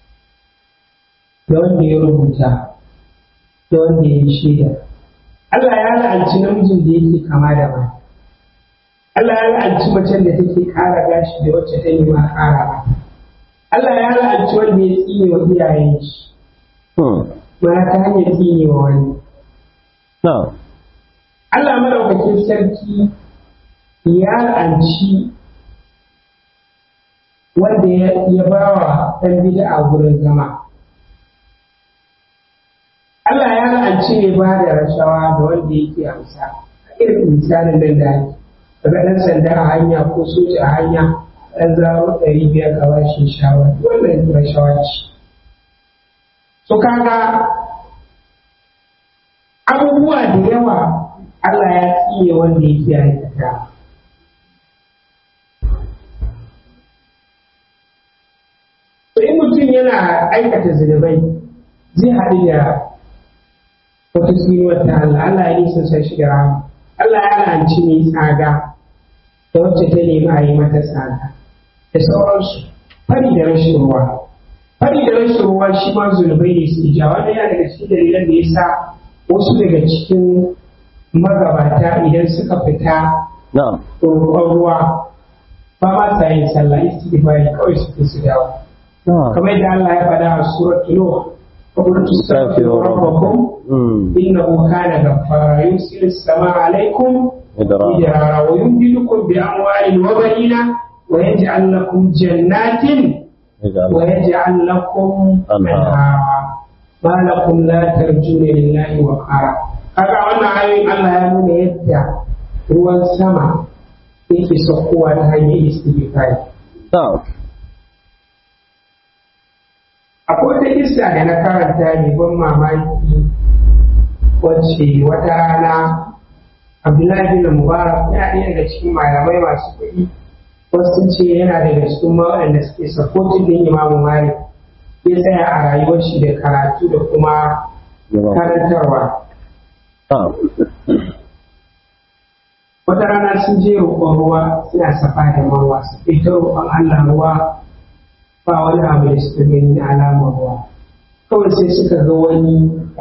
[SPEAKER 2] da wanda ya rubuta da wanda ya yi shaida Allah ya la'anci namijin da yake kama da mata Allah ya la'anci macen da take ƙara gashi da wacce ta yi ma ƙara ba Allah ya la'anci wanda ya tsine wa iyayen shi
[SPEAKER 3] Hmm.
[SPEAKER 2] mana ta hanyar tsine wa wani
[SPEAKER 3] na'am
[SPEAKER 2] Allah madaukakin sarki ya la'anci wanda ya ya ba wa ɗan bid'a gurin zama Allah ya la'anci mai ba da rashawa da wanda yake amsa irin misalin nan da ake daga ɗan sanda a hanya ko soja a hanya ɗan zaro ɗari biyar ka bashi shawara wannan rashawa ce so kaga abubuwa da yawa Allah ya tsiye wanda yake aikata to in mutum yana aikata zunubai zai haɗu da wata tsinuwar ta Allah Allah ya nisa sa shi da rama Allah ya lanci mai tsaga da wacce ta nemi a yi mata tsaga da sauransu fari da rashin ruwa fari da rashin ruwa shi ma zunubai ne su ja wanda yana daga cikin dalilan da ya sa wasu daga cikin magabata idan suka fita
[SPEAKER 3] na'am
[SPEAKER 2] roƙon ruwa ba ma sa yin sallah istighfari kawai su su dawo
[SPEAKER 3] na'am
[SPEAKER 2] kamar yadda Allah ya faɗa a suratul Nuh فقلت استغفروا ربكم
[SPEAKER 3] Hmm.
[SPEAKER 2] إنه كان غفارا يرسل السماء عليكم
[SPEAKER 3] Idrara.
[SPEAKER 2] مدرارا ويمددكم بأموال وبنين ويجعل لكم جنات
[SPEAKER 3] Ij'al.
[SPEAKER 2] ويجعل لكم
[SPEAKER 3] أنهارا.
[SPEAKER 2] أنهارا ما لكم لا ترجون لله وقارا kaga wannan ayoyin Allah ya nuna yadda ruwan sama yake saukowa ta hanyar istighfari
[SPEAKER 3] Na'am.
[SPEAKER 2] akwai wata kissa da na karanta ne ban mamaki wacce wata rana Abdullahi bin Mubarak yana ɗaya daga cikin malamai masu kuɗi wasu sun ce yana daga cikin ma waɗanda suke supporting din Imamu Malik ya tsaya a rayuwar shi da karatu da kuma
[SPEAKER 3] Yawan.
[SPEAKER 2] karantarwa
[SPEAKER 3] Na'am.
[SPEAKER 2] wata rana sun je roƙon ruwa suna safa da marwa su fita roƙon Allah ruwa ba wani abu da suka gani na alamar ruwa kawai sai suka ga wani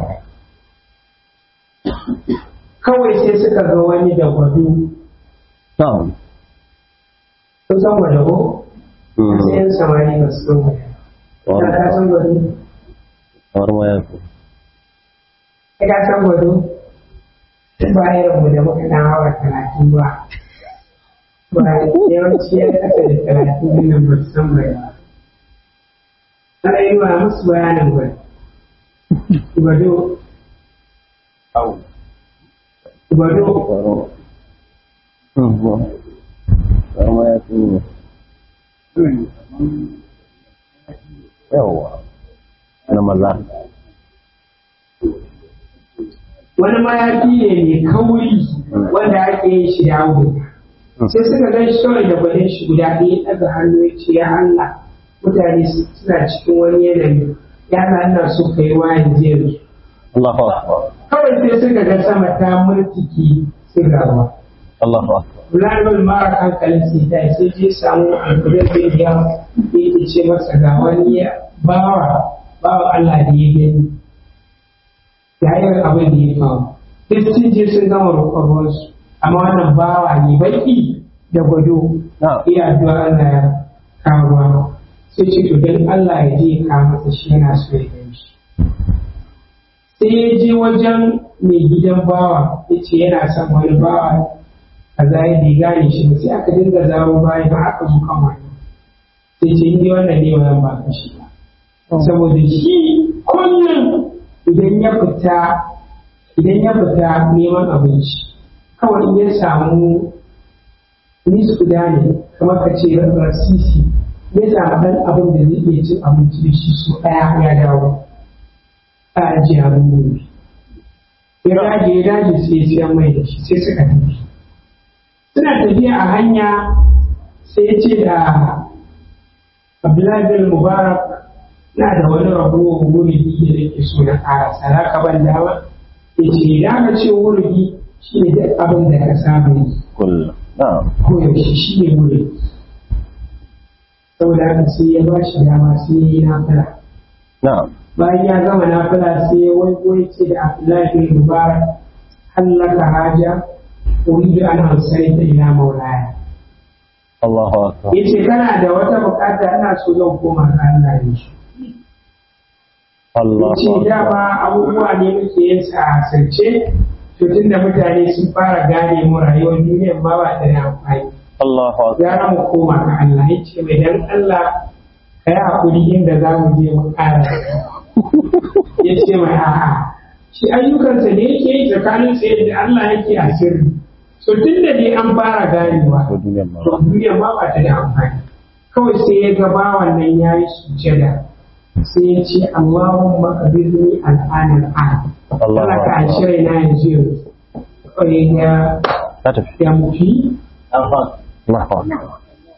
[SPEAKER 2] kawai sai suka ga wani da gwado
[SPEAKER 3] Na'am.
[SPEAKER 2] sun san gwado ko
[SPEAKER 3] Hmm.
[SPEAKER 2] sai yan samari ba su san gwado
[SPEAKER 3] Kamar
[SPEAKER 2] ka san gwado
[SPEAKER 3] kamar ma yafi.
[SPEAKER 2] ka ka san gwado ba irin mu da muka dan hawa talatin ba ba yawanci ya kasa da talatin din nan ba su san gwado ana yi wa musu bayanin gwado gwado gwado
[SPEAKER 3] Karma ya fi ne. Yawwa. Na maza.
[SPEAKER 2] wani mayafi ne mai kauri wanda ake yin shi da auduga sai suka gan shi kawai da gwanin shi guda ɗaya ɗaga hannu ya ce ya Allah mutane suna cikin wani yanayi ya Allah ina so ka yi wayan jiya
[SPEAKER 3] Allahu Akbar.
[SPEAKER 2] kawai sai suka ga sama ta murtiki su gaba
[SPEAKER 3] Allahu Akbar.
[SPEAKER 2] Bulanul mara hankalin sai ta sai je samu alkudin da ya yake ce masa ga wani bawa bawa Allah da ya gani yayin abin da ya faru duk sun je sun gama roƙon ruwansu amma wannan bawa ne baki da gwado
[SPEAKER 3] Na.
[SPEAKER 2] iya addu'a Allah ya kawo ruwa sai ce to dan Allah ya je ya kawo masa shi yana so ya gani shi sai ya je wajen mai gidan bawa ya ce yana son wani bawa a zai bai gane shi ba sai aka dinga zawo baya ba aka zo kan wani sai ce ni wannan ne wannan ba ka shi ba saboda shi kullum idan ya fita idan ya fita neman abinci kawai in ya samu nisfu da ne kamar ka ce rasisi ya samu dan abin da zai iya cin abinci da shi so ɗaya ya dawo a ajiye abin gobe ya dage ya dage sai ya siyan mai da shi sai suka tafi suna tafiya a hanya sai ya ce da Abdullahi bin Mubarak na da wani ragowar wuridi da nake so na ƙara saraka ban dama ya ce idan ka ce wuridi shi ne duk abin da ka saba yi
[SPEAKER 3] Kullum. Na.
[SPEAKER 2] koyaushe shi ne wuridi saboda haka sai ya ba shi dama sai ya yi nafila
[SPEAKER 3] Na.
[SPEAKER 2] bayan ya gama nafila sai ya waigo ya ce da Abdullahi bin Mubarak hallaka haja uridu an hansari ta ila maulaya
[SPEAKER 3] Allahu Akbar.
[SPEAKER 2] ya ce kana da wata bukata ina so zan koma ga Allah ne shi
[SPEAKER 3] Allahu
[SPEAKER 2] ce
[SPEAKER 3] Akbar.
[SPEAKER 2] dama abubuwa ne muke yin sa a asirce to tunda mutane sun fara gane mu rayuwar duniyar ma ba ta da amfani
[SPEAKER 3] Allahu Akbar.
[SPEAKER 2] gara mu koma ga Allah ya ce mai dan Allah ka yi hakuri inda za mu je mu ƙara ya ce mai a'a shi ayyukansa ne yake yi tsakanin sa da Allah yake a sirri so tunda dai an fara ganewa
[SPEAKER 3] Ko duniyar ma.
[SPEAKER 2] to duniyar ma ba ta da amfani kawai sai ya ga bawan nan ya yi sujada sai ya ce Allahumma qabidni al'ana al'an
[SPEAKER 3] Allahu
[SPEAKER 2] Allah ka
[SPEAKER 3] Akbar.
[SPEAKER 2] anshi raina yanzu yanzu kawai ya
[SPEAKER 3] Ta tafi.
[SPEAKER 2] ya mutu
[SPEAKER 3] Allahu Akbar.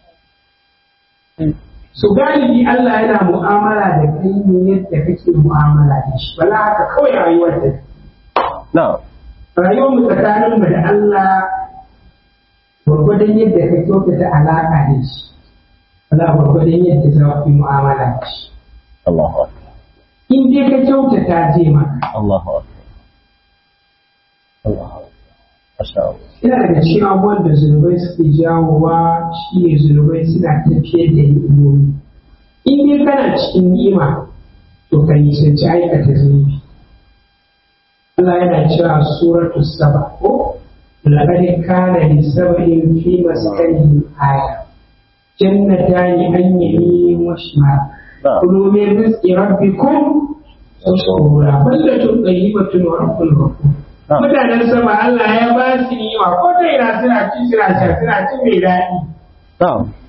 [SPEAKER 2] su galibi Allah yana mu'amala da kai ne yadda kake mu'amala da shi bala haka kawai rayuwar da
[SPEAKER 3] Na.
[SPEAKER 2] rayuwar mu tsakanin mu da Allah gwargwadon yadda ka kyautata alaƙa da shi wala gwargwadon yadda za ku yi mu'amala da shi
[SPEAKER 3] Allahu Akbar.
[SPEAKER 2] in dai ka kyautata zai maka
[SPEAKER 3] Allahu Akbar. Allahu Akbar. Masha Allah.
[SPEAKER 2] yana daga cikin abubuwan da zunubai suke jawowa shi ne zunubai suna tafiyar da ni'imomi in dai kana cikin ni'ima to ka nisanci aikata zunubi Allah yana cewa suratu saba ko laqad kana li sab'in fi maskanihim aya jannatani an yaminin wa shimal
[SPEAKER 3] Na.
[SPEAKER 2] kulu min rizqi rabbikum washkura ballatun tayyibatun wa rabbul ghafur
[SPEAKER 3] Na.
[SPEAKER 2] mutanen sama Allah ya ba su ni'ima ko ta ina suna ci suna sha suna ci mai daɗi
[SPEAKER 3] Na.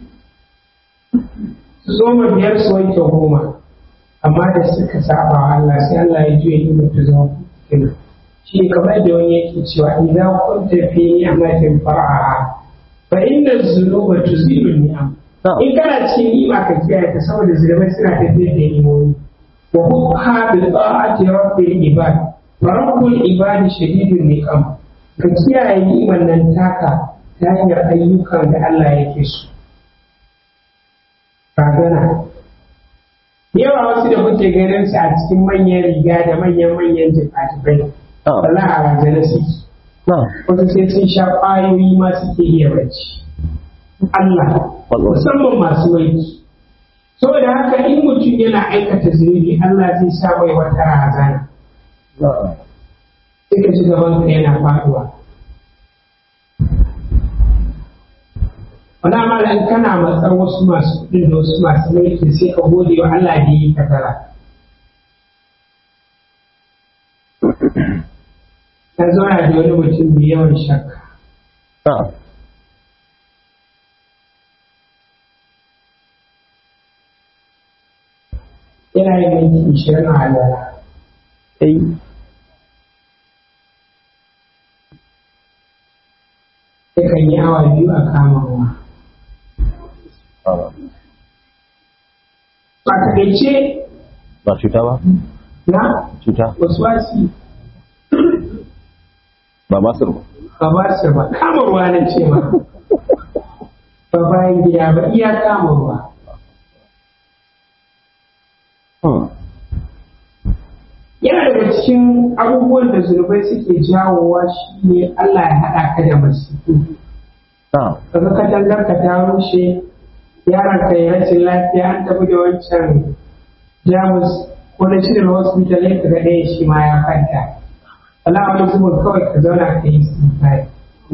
[SPEAKER 2] su zo ma biyar su wanke goma amma da suka saba wa Allah sai Allah ya juya ni'imar ta zama kina shi kamar da wani yake cewa idan kun tafi ni'amatin far'a fa inna dhunuba tuzilu ni'am
[SPEAKER 3] Na.
[SPEAKER 2] in kana cikin ni'ima ka kiyaye ta saboda zunubai suna tafiyar da ni'imomi wa hukha bi ta'ati rabbil ibad wa rabbul ibad shadidun niqam ka kiyaye ni'imar nan taka ta hanyar ayyukan da Allah yake so kagana yawa wasu da kuke ganin su a cikin manyan riga da manyan manyan jifatifai
[SPEAKER 3] Na.
[SPEAKER 2] wala a razana suke
[SPEAKER 3] Na.
[SPEAKER 2] wasu sai sun sha ƙwayoyi ma suke iya bacci Allah
[SPEAKER 3] Wallahi.
[SPEAKER 2] musamman masu wanki saboda haka in mutum yana aikata zunubi Allah zai sa mai wata razana
[SPEAKER 3] Na.
[SPEAKER 2] sai ka ci gaban ka yana faduwa wani amala in kana matsar wasu masu kuɗin da wasu masu mulki sai ka gode wa Allah da yi ka tara na zauna da wani mutum mai yawan shakka
[SPEAKER 3] na'am
[SPEAKER 2] yana yin minti ishirin a halala
[SPEAKER 3] ai
[SPEAKER 2] yakan yi awa biyu a kama ruwa
[SPEAKER 3] ah,
[SPEAKER 2] a takaice
[SPEAKER 3] ba cuta ba
[SPEAKER 2] na
[SPEAKER 3] cuta
[SPEAKER 2] wasu wasi
[SPEAKER 3] ba masar ba
[SPEAKER 2] ba ba su ba kama ruwa na ce ma ba bayan gida ba iya kama ruwa
[SPEAKER 3] Hmm.
[SPEAKER 2] yana daga cikin abubuwan da zunubai suke jawowa shi ne Allah ya haɗa ka da masifu
[SPEAKER 3] na'am
[SPEAKER 2] kaga katangar ka ta rushe yaron ka ya rashin lafiya an tafi da wancan jamus ko na shirin hospital ya kaga ɗaya shi ma ya kwanta Allah wani zubin kawai ka zauna ka yi sinfari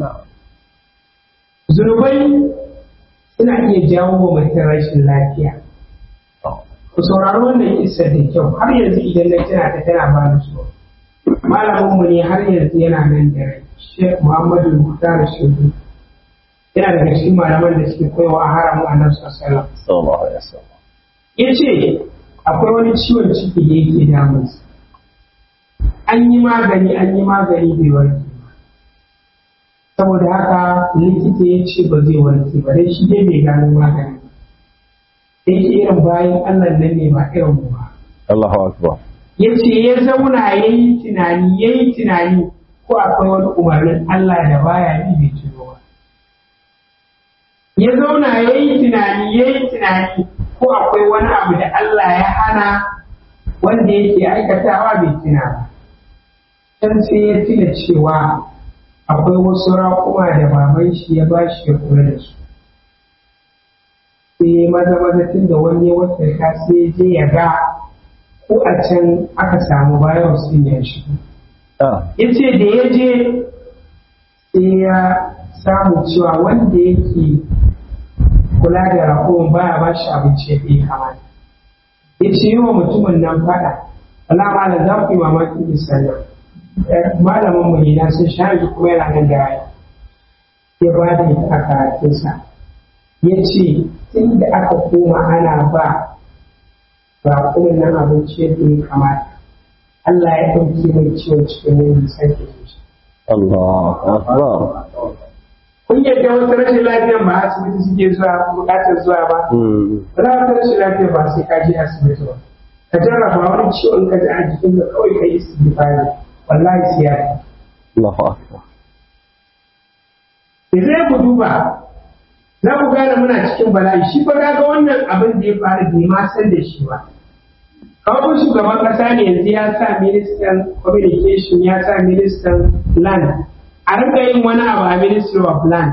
[SPEAKER 2] zunubai suna iya jawo wa mutum rashin lafiya
[SPEAKER 3] Oh.
[SPEAKER 2] ku saurari wannan kissa da kyau har yanzu idan na tana ta tana ba ni so malamin mu ne har yanzu yana nan da rai Sheikh Muhammadu Muhtar Shehu yana daga cikin malaman da suke koyawa a haramun Annabi sallallahu alaihi wasallam
[SPEAKER 3] sallallahu alaihi wasallam
[SPEAKER 2] yace akwai wani ciwon ciki da yake damun sa an yi magani an yi magani bai warke ba saboda haka likita ya ce ba zai warke ba dai shi dai bai gano magani ba da yake irin bayan Allah nan ne ba irin mu ba
[SPEAKER 3] Allahu akbar
[SPEAKER 2] ya ce ya zauna ya yi tunani ya yi tunani ko akwai wani umarnin Allah da baya yi bai tuno ba ya zauna ya yi tunani ya yi tunani ko akwai wani abu da Allah ya hana wanda yake aikatawa bai tuna ba can sai ya tuna cewa akwai wasu raƙuma da baban shi ya ba shi ya kula da su sai maza maza tun da wani ya wata ka sai je ya ga ko a can aka samu bayan sun ya shigo
[SPEAKER 3] ah
[SPEAKER 2] ya ce da ya je sai ya samu cewa wanda yake kula da raƙumin baya ba shi abinci ya fi kamata ya ce yi wa mutumin nan faɗa Allah malam za ku yi mamakin isanya malamin mu ne na sun sha yanzu kuma yana nan da raya ya ba da ita a karatunsa ya ce tun da aka koma ana ba raƙumin nan abinci yadda ya kamata Allah ya ɗauki mai ciwon cikin yin sake shi
[SPEAKER 3] Allahu akbar
[SPEAKER 2] kun yadda wasu rashin lafiyan ba asibiti suke zuwa bukatar zuwa ba
[SPEAKER 3] hmm
[SPEAKER 2] ba za ka rashin lafiya ba sai ka je asibiti ba ka jarraba wani ciwon ka ji a jikin ka kawai ka yi istighfari wallahi sai ya fi
[SPEAKER 3] Allahu akbar
[SPEAKER 2] idan ku duba za ku gane muna cikin bala'i shi fa ga wannan abin da ya faru bai ma san da shi ba kawai shugaban kasa ne yanzu ya sa ministan communication ya sa ministan land a rinka yin wani abu a ministry of land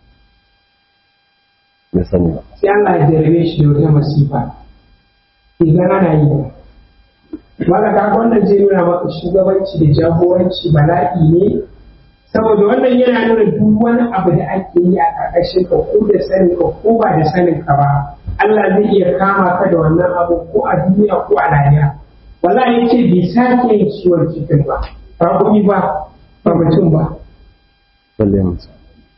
[SPEAKER 3] bai sani ba
[SPEAKER 2] sai Allah ya jarabe shi da wata masifa idan ana yi ba wanda ka wannan zai nuna maka shugabanci da jagoranci bala'i ne saboda wannan yana nuna duk wani abu da ake yi a ƙarƙashin ka ko da sanin ka ko ba da sanin ka ba Allah zai iya kama ka da wannan abu ko a duniya ko a lahira wallahi yace bai sake yin ciwon cikin ba ba kuɗi ba ba mutum ba
[SPEAKER 3] balle mutum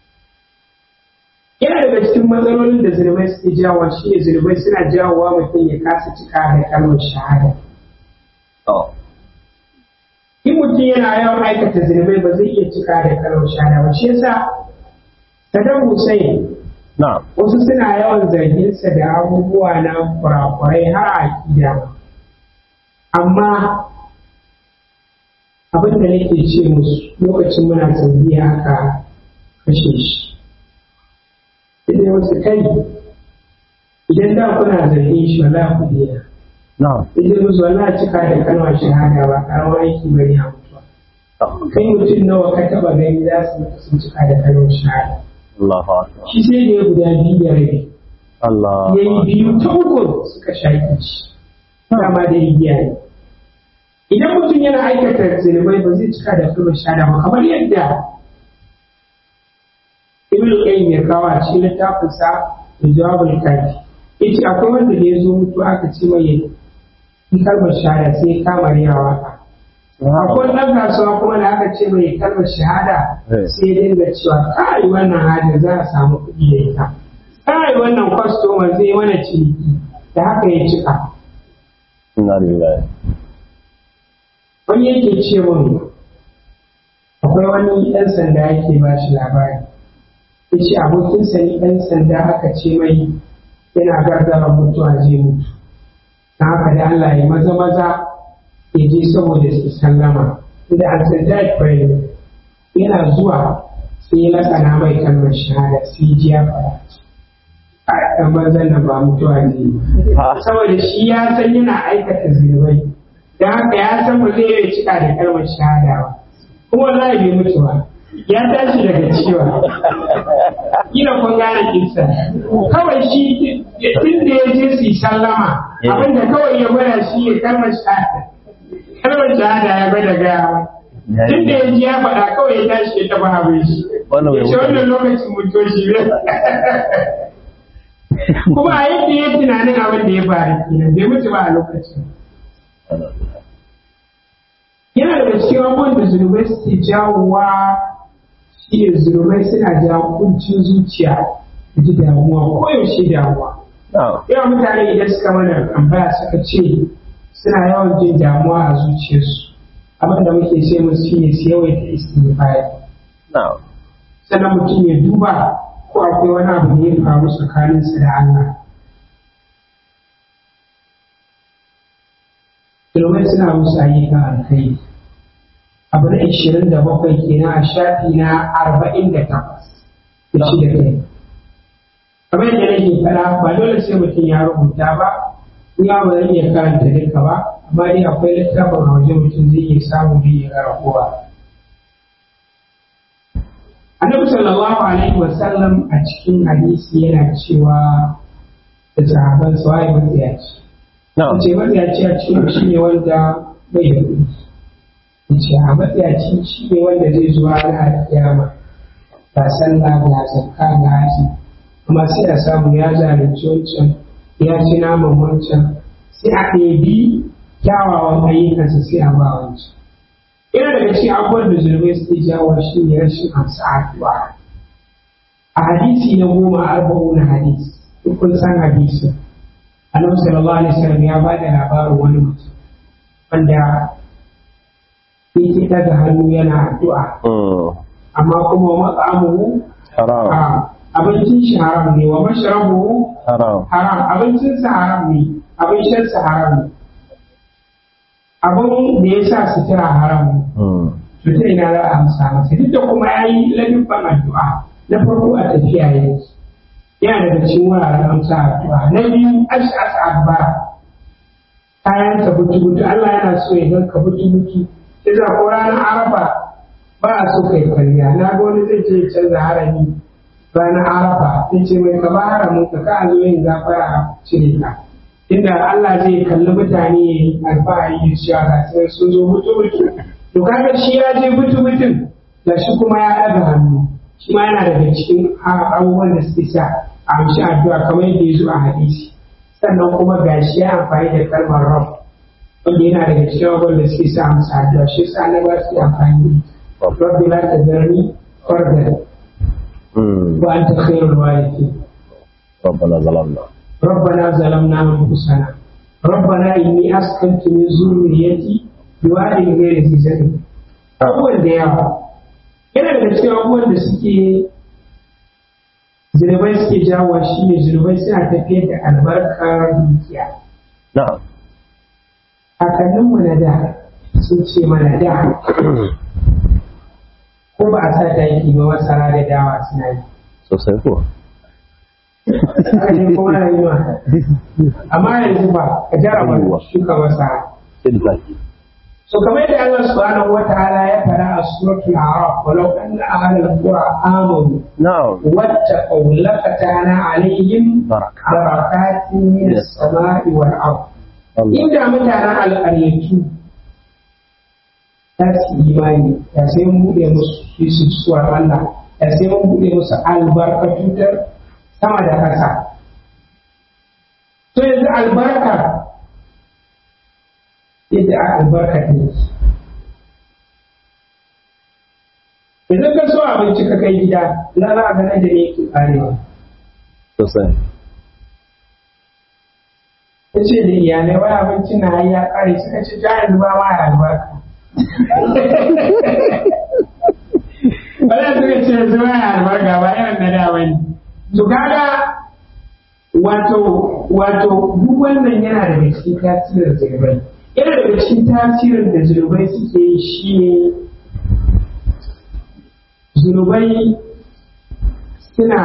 [SPEAKER 2] yana daga cikin matsalolin da zunubai suke jawo shi ne zunubai suna jawowa mutum ya kasa cika da kalmar shahada
[SPEAKER 3] oh
[SPEAKER 2] in mutum yana yawan aikata zunubai ba zai iya cika da kalmar shahada ba shi yasa Saddam Hussein
[SPEAKER 3] na'am
[SPEAKER 2] wasu suna yawan zarginsa da abubuwa na kurakurai har a akida amma abin da nake ce musu lokacin muna saudiya aka kashe shi idan wasu kai idan da kuna zargin shi wala ku dena
[SPEAKER 3] na'am
[SPEAKER 2] idan musu wala cika da kalmar shahada ba karamar aiki bane a mutuwa kai mutum nawa ka taba gani za su mutu sun cika da kalmar shahada
[SPEAKER 3] Allahu akbar
[SPEAKER 2] shi sai da ya guda biyu da rabi
[SPEAKER 3] Allah
[SPEAKER 2] ya yi biyu ta uku suka shaƙi shi dama da igiya ne idan mutum yana aikata zunubai ba zai cika da kalmar shahada ba kamar yadda ibn qayyim ya kawo a cikin littafin sa da jawabul kafi yace akwai wanda da ya zo mutu aka ce mai yi kalmar shahada sai ya kama yawa ka akwai ɗan kasuwa kuma da aka ce mai kalmar shahada
[SPEAKER 3] Eh.
[SPEAKER 2] sai ya dinga cewa kai wannan hajar za a samu kuɗi da ita kai wannan kwastoma zai yi mana ciniki da haka ya cika
[SPEAKER 3] Inna lillahi.
[SPEAKER 2] wani yake ce mun akwai wani ɗan sanda yake ba shi labari ya ce abokinsa ne ɗan sanda aka ce mai yana gargara mutuwa zai mutu na haka da Allah ya maza maza ya je saboda su sallama inda an san that prayer yana zuwa sai ya lakana mai kalmar shahada sai ji ya fara a ɗan banzan nan ba mutuwa zai yi
[SPEAKER 3] Ha.
[SPEAKER 2] saboda shi ya san yana aikata zunubai da haka ya san ba zai iya cika da kalmar shahada ba kuma wallahi bai mutu ba ya tashi daga ciwa kila kun gane kinsa kawai shi tun da ya je su yi sallama abinda kawai ya gwada shi ya kalmar shahada kalmar shahada ya gwada gaya mai tun da ya ji ya faɗa kawai ya tashi ya taɓa abin shi
[SPEAKER 3] Wannan bai
[SPEAKER 2] ya ce
[SPEAKER 3] mutu
[SPEAKER 2] wannan lokacin mutuwar shi ne kuma a yadda ya tunanin abin da ya faru kenan bai mutu ba a lokacin yana daga cikin abubuwan da zunubai suke jawowa shi ne zunubai suna jawo kuncin zuciya da ji damuwa koyaushe damuwa
[SPEAKER 3] Na'am.
[SPEAKER 2] yawan mutane idan suka mana tambaya suka ce suna yawan jin damuwa a zuciyarsu abin da muke ce musu shi ne su yawaita istighfari
[SPEAKER 3] Na'am.
[SPEAKER 2] sannan mutum ya duba ko akwai wani abu da ya faru tsakaninsa da Allah. Domin suna musu ayyukan alkai. Abu na ishirin da bakwai kenan a shafi na arba'in da takwas da shi da kai. Kamar yadda nake faɗa ba dole sai mutum ya rubuta ba, in ya ba zan iya karanta duka ba, amma dai akwai littafin a waje mutum zai iya samu da ya gara kowa. annabi sallallahu alaihi wasallam a cikin hadisi yana cewa da sahaban sa waye matsiyaci
[SPEAKER 3] Na'am.
[SPEAKER 2] ce matsiyaci a cikin shi ne wanda bai da kuɗi ce a matsiyaci shi ne wanda zai zuwa ranar kiyama ga sallah ga zakka ga haji amma sai a samu ya zalunci wancan ya ci naman wancan sai a ɗebi kyawawan ayyukansa sai a ba wancan yana daga cikin abubuwan da zurbai suke jawo shi ne rashin amsa addu'a a hadisi na goma arba'u na hadisi duk kun san hadisi annabi sallallahu alaihi wasallam ya ba da labarin wani mutum wanda yake daga hannu yana addu'a
[SPEAKER 3] Mm.
[SPEAKER 2] amma kuma mat'amuhu
[SPEAKER 3] Haram.
[SPEAKER 2] haram abincin shi haram ne wa mashrabuhu
[SPEAKER 3] Haram.
[SPEAKER 2] haram abincinsa haram ne abin shansa haram ne abin da ya sa sutura haram ne
[SPEAKER 3] Mm.
[SPEAKER 2] to ta ina za a amsa masa duk da kuma ya yi ladubban addu'a na farko a tafiya yake yana daga cikin wuraren amsa addu'a na biyu ash'as adbara kayan ka butu butu Allah yana so ya ganka butu butu sai za ko ranar arafa ba a so kai kwalliya na ga wani zai ce ya canza harami ranar arafa sai ce mai kaba haramin ka ka zo yin gafara a cire ka inda Allah zai kalli mutane ya yi alfahari da cewa ga sai sun zo mutu mutu to kaga shi ya je mutu mutun da shi kuma ya ɗaga hannu shi ma yana daga cikin abubuwan da suke sa a amshi addu'a kamar yadda ya zo a hadisi sannan kuma ga shi ya amfani da kalmar rob wanda yana daga cikin abubuwan da suke sa amsa addu'a shi sa na ba su amfani rabbi la tazarni fardan
[SPEAKER 3] Mm.
[SPEAKER 2] wa anta khairul warithin
[SPEAKER 3] ربنا ظلمنا
[SPEAKER 2] ربنا ظلمنا أنفسنا ربنا إني أسكنت من ذريتي بواد غير ذي زرع abubuwan da yawa yana daga cikin abubuwan da suke zunubai suke jawo shi ne zunubai suna tafiyar da albarkar dukiya
[SPEAKER 3] نعم
[SPEAKER 2] kakanninmu na da sun ce mana da ko ba a sa taki ba masara da dawa suna yi
[SPEAKER 3] sosai ko
[SPEAKER 2] haka ne kuma rayuwa amma yanzu ba ka jarraba
[SPEAKER 3] Yawwa.
[SPEAKER 2] shuka masara
[SPEAKER 3] sai da zaki
[SPEAKER 2] So kamar yadda Allah subhanahu wa ta'ala ya fara a suratul A'raf walau anna ahlal qura amanu
[SPEAKER 3] na'am
[SPEAKER 2] wattaqaw lafatana alaihim
[SPEAKER 3] Baraka.
[SPEAKER 2] barakatin min as-sama'i wal ard
[SPEAKER 3] Allah
[SPEAKER 2] inda mutanen alƙaryatu za su yi imani da sai mun buɗe musu su su suwar Allah da sai mun buɗe musu albarkatu ta sama da ƙasa to yanzu albarka yadda a albarka ta yi idan ka so abinci ka kai gida na za a ganin da ne yake karewa
[SPEAKER 3] sosai
[SPEAKER 2] ta ce da iyalai wai abinci na ya kare suka ce ta yanzu ba ma ya albarka Wala suka ce yanzu ba ya albarka ba irin na da wani. To kaga wato wato duk wannan yana daga cikin tasirin zirbai. Yana daga cikin tasirin da zirbai suke yi shi ne zunubai suna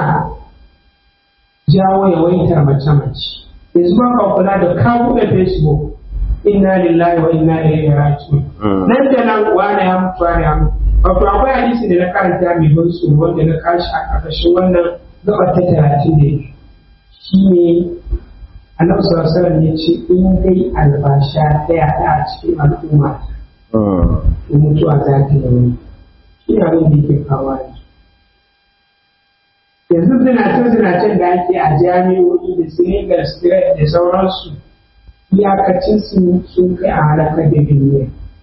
[SPEAKER 2] jawo yawaitar mace-mace. yanzu ba ka kula da ka buɗe facebook inna lillahi wa inna ilaihi raji'un nan da nan wani ya mutu wani ya mutu wato akwai hadisi da na karanta mai ban tsoro wanda na kashi a ƙarƙashin wannan gabar ta talatin da shi ne annabi sallallahu alaihi wasallam ya ce in dai albasha ta yaɗa a cikin al'umma to mutuwa za ta yi shi ne abin da yake kawo yanzu zinace-zinacen da ake a jami'o'i da sinigar straight da sauransu iyakacin su sun kai a halakar da duniya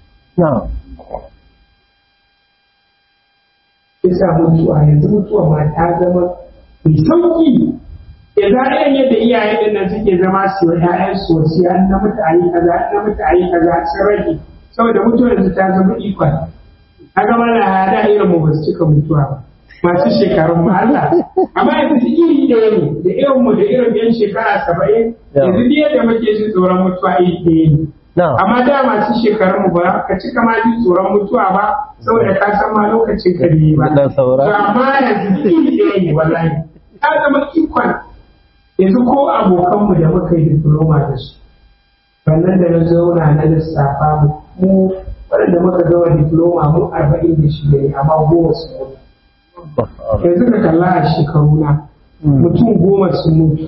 [SPEAKER 2] isa mutuwa yanzu mutuwa ma ta zama mai sauki ya za a yadda iyaye din nan suke zama su yi ƴaƴan su wasu an na mutu ayi kaza an na mutu ayi kaza sun rage saboda mutuwa yanzu ta zama ikon a gama na hada irin mu ba su cika mutuwa ba masu shekarun mu Allah amma yanzu iri ɗaya ne da irin mu da irin yan shekara saba'in yanzu duk yadda muke jin tsoron mutuwa iri ɗaya ne amma da masu shekarun mu ba ka cika ma jin tsoron mutuwa ba saboda ka san ma lokacin ka ne ba
[SPEAKER 3] Dan saura.
[SPEAKER 2] to amma yanzu iri ɗaya ne wallahi ta zama ikon yanzu ko abokanmu da muka yi diploma da su wannan da na zauna na lissafa mu mu waɗanda muka gama diploma mu arba'in da shida ne amma goma su mutu yanzu ka kalla a shekaru na mutum goma sun mutu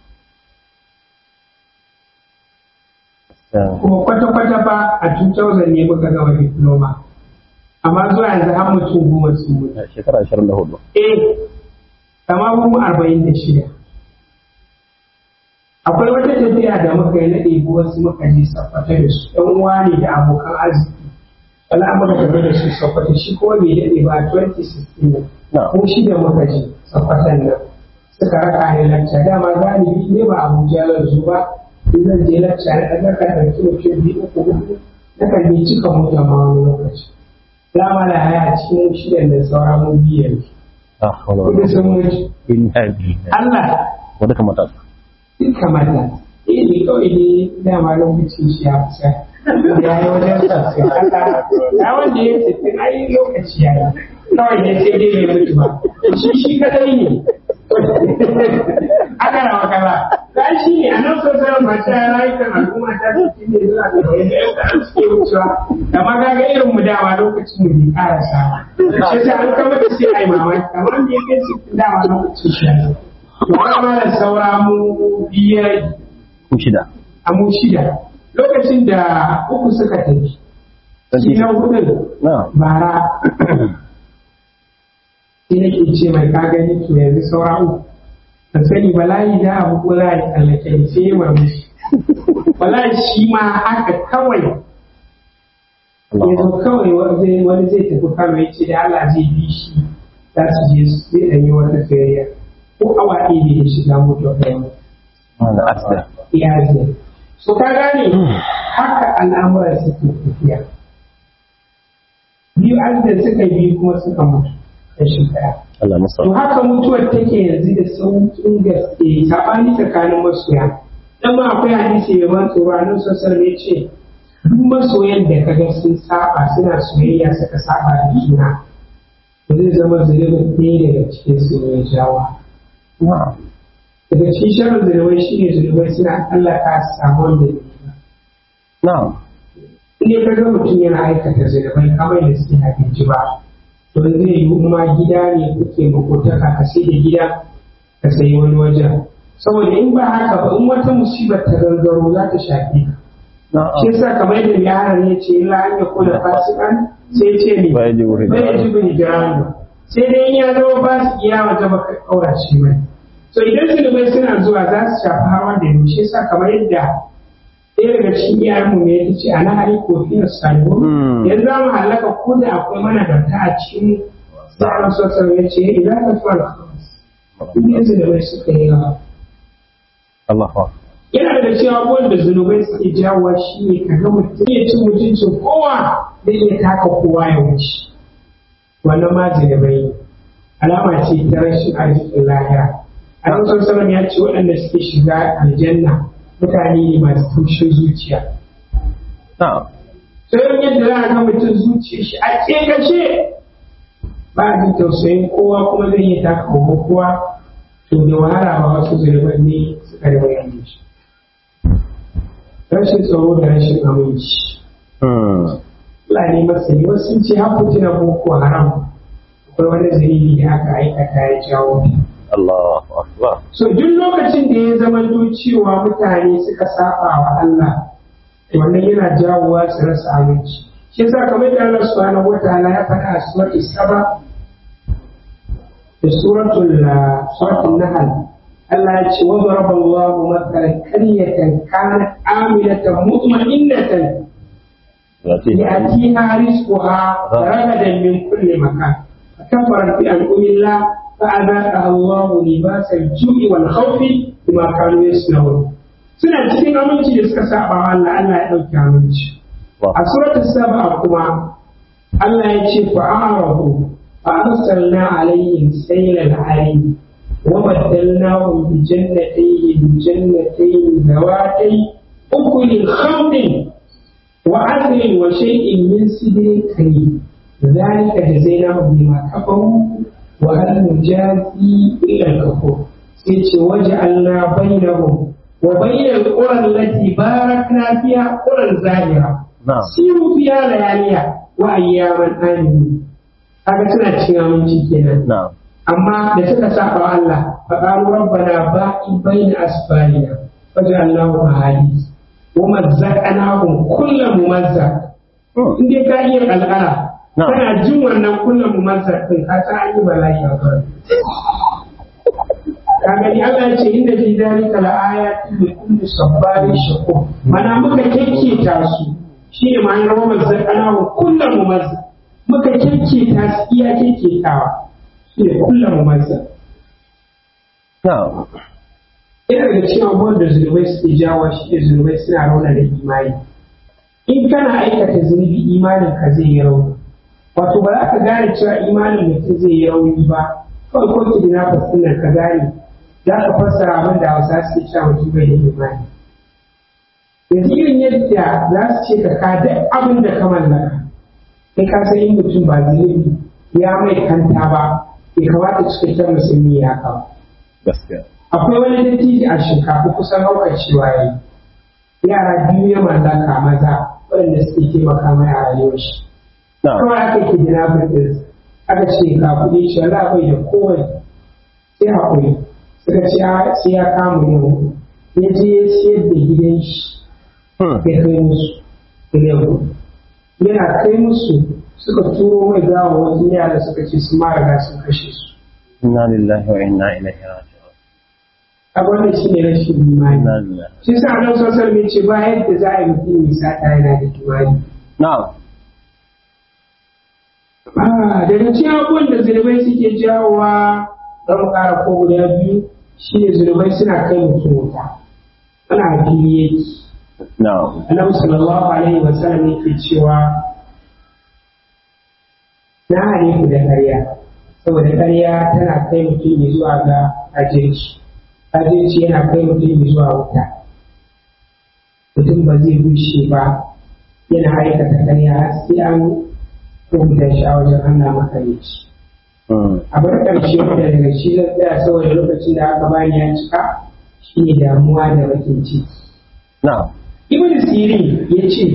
[SPEAKER 2] kuma kwata-kwata ba a 2000 ne muka gama diploma amma zuwa yanzu har mutum goma sun mutu
[SPEAKER 3] shekara ashirin da hudu
[SPEAKER 2] eh kama mu arba'in da shida akwai wata tafiya da muka yi na ɗebi wasu muka je sakwata da su ɗan uwa ne da abokan arziki wala an muka tafi da su sakwata shi kuma bai daɗe ba 2016 ne ko shi da muka je sakwatan nan suka raka ni lacca dama galibi ne ba abuja zan zo ba in zan je lacca na ɗaga ka ɗauki mutum biyu uku huɗu na kan je cika mota ma wani lokaci dama da haya cikin shidan da sauran mu biyu yanzu kudu sun mutu Allah
[SPEAKER 3] wadda kamata
[SPEAKER 2] duk kamata eh ne kawai ne dama lokacin shi ya kusa ya yi wajen sassan Allah ya wanda ya tafi ai lokaci ya yi kawai ne sai dai ya mutu ba shi shi kadai ne aka rawa kaza da shi ne a nan sosai masu rayukan al'umma ta su ne zuwa ga wani da yadda an suke wucewa da magaga irin mu dama lokacin mu bai karasa shi ta an kama da sai ai mamaki amma me kai su dama lokacin shi ya zo Wani da saura mu biyar
[SPEAKER 3] ku shida
[SPEAKER 2] a mu shida lokacin da uku suka tafi. Shi na hudun
[SPEAKER 3] na
[SPEAKER 2] bara sai nake ce mai ka gani to yanzu saura uku. Ka sani bala'i da abu ko za a yi tsallake ni sai ya murmushi. Bala'i shi ma haka kawai yanzu kawai wani wani zai tafi kano ya ce da Allah zai bi shi za su je su zai ɗanyi wata sayayya. ko awa ɗaya ne ya shiga mutu ɗaya
[SPEAKER 3] wanda asda
[SPEAKER 2] ya zai so ka gane haka al'amuran suke tafiya biyu an da suka biyu kuma suka mutu da shekara
[SPEAKER 3] Allah masa
[SPEAKER 2] to haka mutuwar take yanzu da sauƙin gaske saɓani tsakanin masoya dan ma akwai hadisi mai ban tsoro a nan sosai ne ce duk masoyan da kaga sun saba suna soyayya suka saba da juna zai zama zunubin ɗaya daga cikin su ne ya jawo daga cikin shirin zunubai shi ne zunubai suna tsallaka su samu wanda ya yi
[SPEAKER 3] na
[SPEAKER 2] in dai kaga mutum yana aikata zunubai kamar da suke abinci ba to zai yi ma gida ne kuke makotaka ka sai da gida ka sayi wani wajen saboda in ba haka ba in wata musibar ta gangaro za ta shafe ka shi yasa kamar yadda mai hana ne ce illa an ya kula fasikan sai ce ne
[SPEAKER 3] Bai ji wuri
[SPEAKER 2] bai ji wuri jiranu sai dai in ya zama ba su iya wata baka kaurace mai so idan zunubai suna zuwa za su shafi har wanda ya shi yasa kamar yadda ɗaya daga cikin iyayenmu ne ya ce a nahari ko fiye salihu
[SPEAKER 3] Hmm.
[SPEAKER 2] yanzu za mu halaka ko da akwai managarta a cikin sai an sassan ya ce idan ka fara kawai zunubai suka yi yawa
[SPEAKER 3] Allahu akbar
[SPEAKER 2] yana da cewa abubuwan da zunubai suke jawowa shi ne ka ga mutum ya ci mutuncin kowa zai iya taka kowa ya wuce wannan ma zunubai ne. alama ce ta rashin arzikin lahira a rasar salam ya ce waɗanda suke shiga aljanna mutane ne masu tushen zuciya
[SPEAKER 3] na'am
[SPEAKER 2] sai yadda za a ga mutum zuciya shi a ƙeƙashe ba a jin tausayin kowa kuma zai iya taka kowa kowa to da wahala ba wasu zunuban ne suka da bayan shi rashin tsaro da rashin aminci
[SPEAKER 3] Hmm.
[SPEAKER 2] Allah ne masani wasu sun ce haku tuna boko haram akwai wani zunubi da aka aikata ya jawo
[SPEAKER 3] Allahu akbar
[SPEAKER 2] so duk lokacin da ya zama cewa mutane suka saba wa Allah wannan yana jawowa su rasa aminci shi yasa kamar da Allah subhanahu wataala ya faɗa a suratul saba da suratul suratul nahl Allah ya ce wa daraba Allahu mathalan qaryatan kanat aminatan mutma'innatan يأتيها رزقها رغدا من كل مكان فكفرت بأنعم الله فأذاقها الله لباس الجوع والخوف بما كانوا يصنعون suna cikin aminci da suka saba wa Allah Allah ya ɗauki aminci a suratul saba kuma Allah ya ce fa a'rafu fa arsalna alaihim saylal arim wa baddalnahum bi jannatayhim jannatayn dawatay ukulin khamrin وعدل وشيء من سدر كريم ذلك جزيناهم بما كفروا وهل نجازي إلا الكفور سيتي وجعلنا بينهم وبين القرى التي باركنا فيها قرى زاهرة
[SPEAKER 3] na'am
[SPEAKER 2] سيروا فيها لياليها وأياما آمنين haka suna cikin aminci kenan
[SPEAKER 3] na'am
[SPEAKER 2] amma da suka saba wa Allah fa qalu rabbana ba'i baina asfarina waj'alnahu ahadith wa mazzaqnahum kullu mumazzaq
[SPEAKER 3] Hmm.
[SPEAKER 2] in dai ka iya kalkala
[SPEAKER 3] Na'am.
[SPEAKER 2] kana jin wannan kullu mumazzaq din ka san an yi bala'i a kan ka gani Allah ya ce inda fi dalika la ayatin li kulli sabbarin shakur mana muka kekketa su shi ne ma'anar wa mazzaqnahum kullu mumazzaq muka kekketa su iya kekketawa shi ne kullu mumazzaq
[SPEAKER 3] na'am
[SPEAKER 2] yana daga cikin abubuwan da zunubai suke jawo shi ne zunubai suna rauna da imani in kana aikata zunubi imanin ka zai yi rauni wato ba za ka gane cewa imanin mutum zai yi rauni ba kawai ko ki dina fasinar ka gane za ka fassara abin da hausa suke cewa mutum bai da imani yanzu irin yadda za su ce ka ka duk abin da ka mallaka kai ka san in mutum ba zunubi ya mai kanta ba bai kamata cikakken musulmi ya haka ba
[SPEAKER 3] gaskiya
[SPEAKER 2] akwai wani dattijo a shinkafa kusan haukar cewa yi yara biyu ya mallaka maza waɗanda suke taimaka mai a rayuwar shi
[SPEAKER 3] na'am
[SPEAKER 2] kawai aka ke gina birnin aka ce ga kuɗi shi wala bai da kowane sai haƙuri suka ce a- sai ya kama yau ya je ya siyar da gidan shi
[SPEAKER 3] Hmm.
[SPEAKER 2] ya kai musu miliyan hudu yana kai musu suka turo mai gawa wasu yara suka ce su ma riga sun kashe su
[SPEAKER 3] inna lillahi wa inna ilaihi raji'un
[SPEAKER 2] a wannan shi ne rashin imani
[SPEAKER 3] inna lillahi
[SPEAKER 2] shi sa nan sosai mai ce ba yadda za a yi mutum ya sata yana da imani
[SPEAKER 3] na'am
[SPEAKER 2] Ah, daga cikin abubuwan da zunubai suke jawowa don mu ƙara ko guda biyu shi ne zunubai suna kai mutum wuta ana fili yake
[SPEAKER 3] na'am
[SPEAKER 2] annabi sallallahu alaihi wa sallam yake cewa na hare ku da ƙarya saboda ƙarya tana kai mutum ya zuwa ga ajirci ajirci yana kai mutum ya zuwa wuta mutum ba zai bushe ba yana aikata ƙarya har sai an rubuta shi a wajen Allah makarici
[SPEAKER 3] Hmm.
[SPEAKER 2] a bar ƙarshe wanda daga shi zan tsaya saboda lokacin da aka bani ya cika shi ne damuwa da bakin ciki
[SPEAKER 3] na'am
[SPEAKER 2] Ibn Sirin ya ce,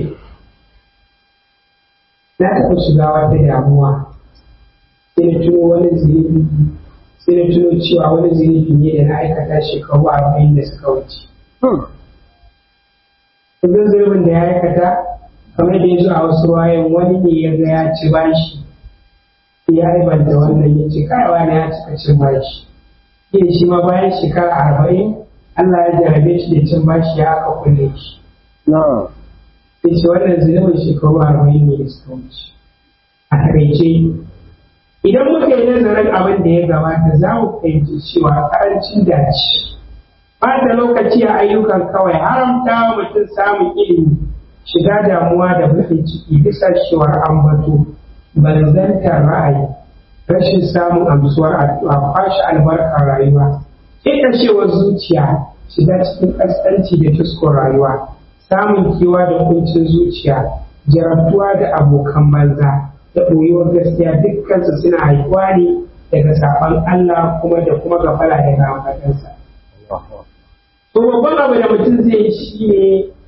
[SPEAKER 2] Na taɓa shiga wata damuwa, sai na tuno wani zunubi, sai na tuno cewa wani zunubi ne da na aikata shekaru arba'in da suka wuce.
[SPEAKER 3] Hmm.
[SPEAKER 2] Kun zunubin da ya aikata, kamar da ya zo a wasu wayan wani ne ya ga ya ci bashi, ya aibanta wannan ya ce, kai wani ya cika cin bashi. Yin shi ma bayan shekara arba'in, Allah ya jarabe shi da cin bashi ya aka kulle shi.
[SPEAKER 3] na'am
[SPEAKER 2] sai ce wannan zunubin shekaru arba'in ne da suka wuce a takaice idan muka yi nazarin abin da ya gabata za mu fahimci cewa karancin dace ɓata lokaci a ayyukan kawai haramta wa mutum samun ilimi shiga damuwa da baƙin ciki bisa cewar ambato barzantar ra'ayi rashin samun amsuwar addu'a kwashe albarkar rayuwa ƙeƙashewar zuciya shiga cikin ƙasƙanci da tuskon rayuwa samun kewa da kuncin zuciya jarabtuwa da abokan banza da ɓoyewar gaskiya dukkansu suna haifuwa ne daga saɓon Allah kuma da kuma gafala daga ambatansa. To babban abu da mutum zai yi shi ne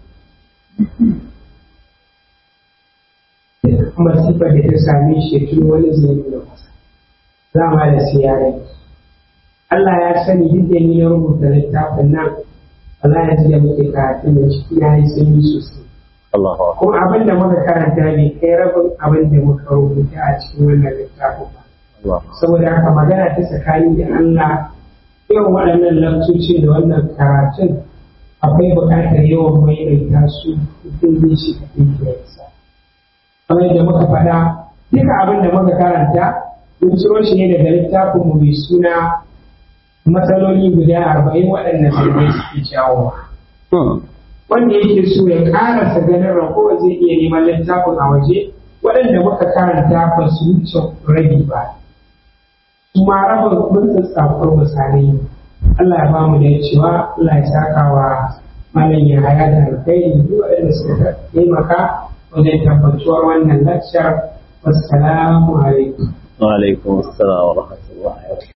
[SPEAKER 2] masifar da ta same shi tun wani zai yi masa. Za ma da siyarai. Allah ya sani duk da ni na rubuta littafin nan Allah ya ji da muke karatun da ciki na yi sanyi sosai.
[SPEAKER 3] Allahu akbar.
[SPEAKER 2] Kuma abin da muka karanta bai kai rabin abin da muka rubuta a cikin wannan littafin ba.
[SPEAKER 3] Allahu
[SPEAKER 2] Saboda haka magana ta tsakani da Allah irin waɗannan lantocin da wannan karatun akwai buƙatar yawan maimaita su mutum zai shi ka ɗinkinsa. Kamar yadda muka faɗa duka abin da muka karanta mun ciro shi ne daga littafinmu mai suna matsaloli guda arba'in waɗanda zai suke jawowa. wanda yake so ya karasa ganin ragowa zai iya neman littafin a waje waɗanda muka karanta ba su wuce rabi ba kuma rabin mun tsatsafar misalai Allah ya bamu da cewa Allah ya saka wa malam ya haya da alkhairi duk waɗanda suka taimaka wajen tabbatuwar wannan lakshar wassalamu alaikum
[SPEAKER 1] wa alaikum assalam wa rahmatullahi wa barakatuh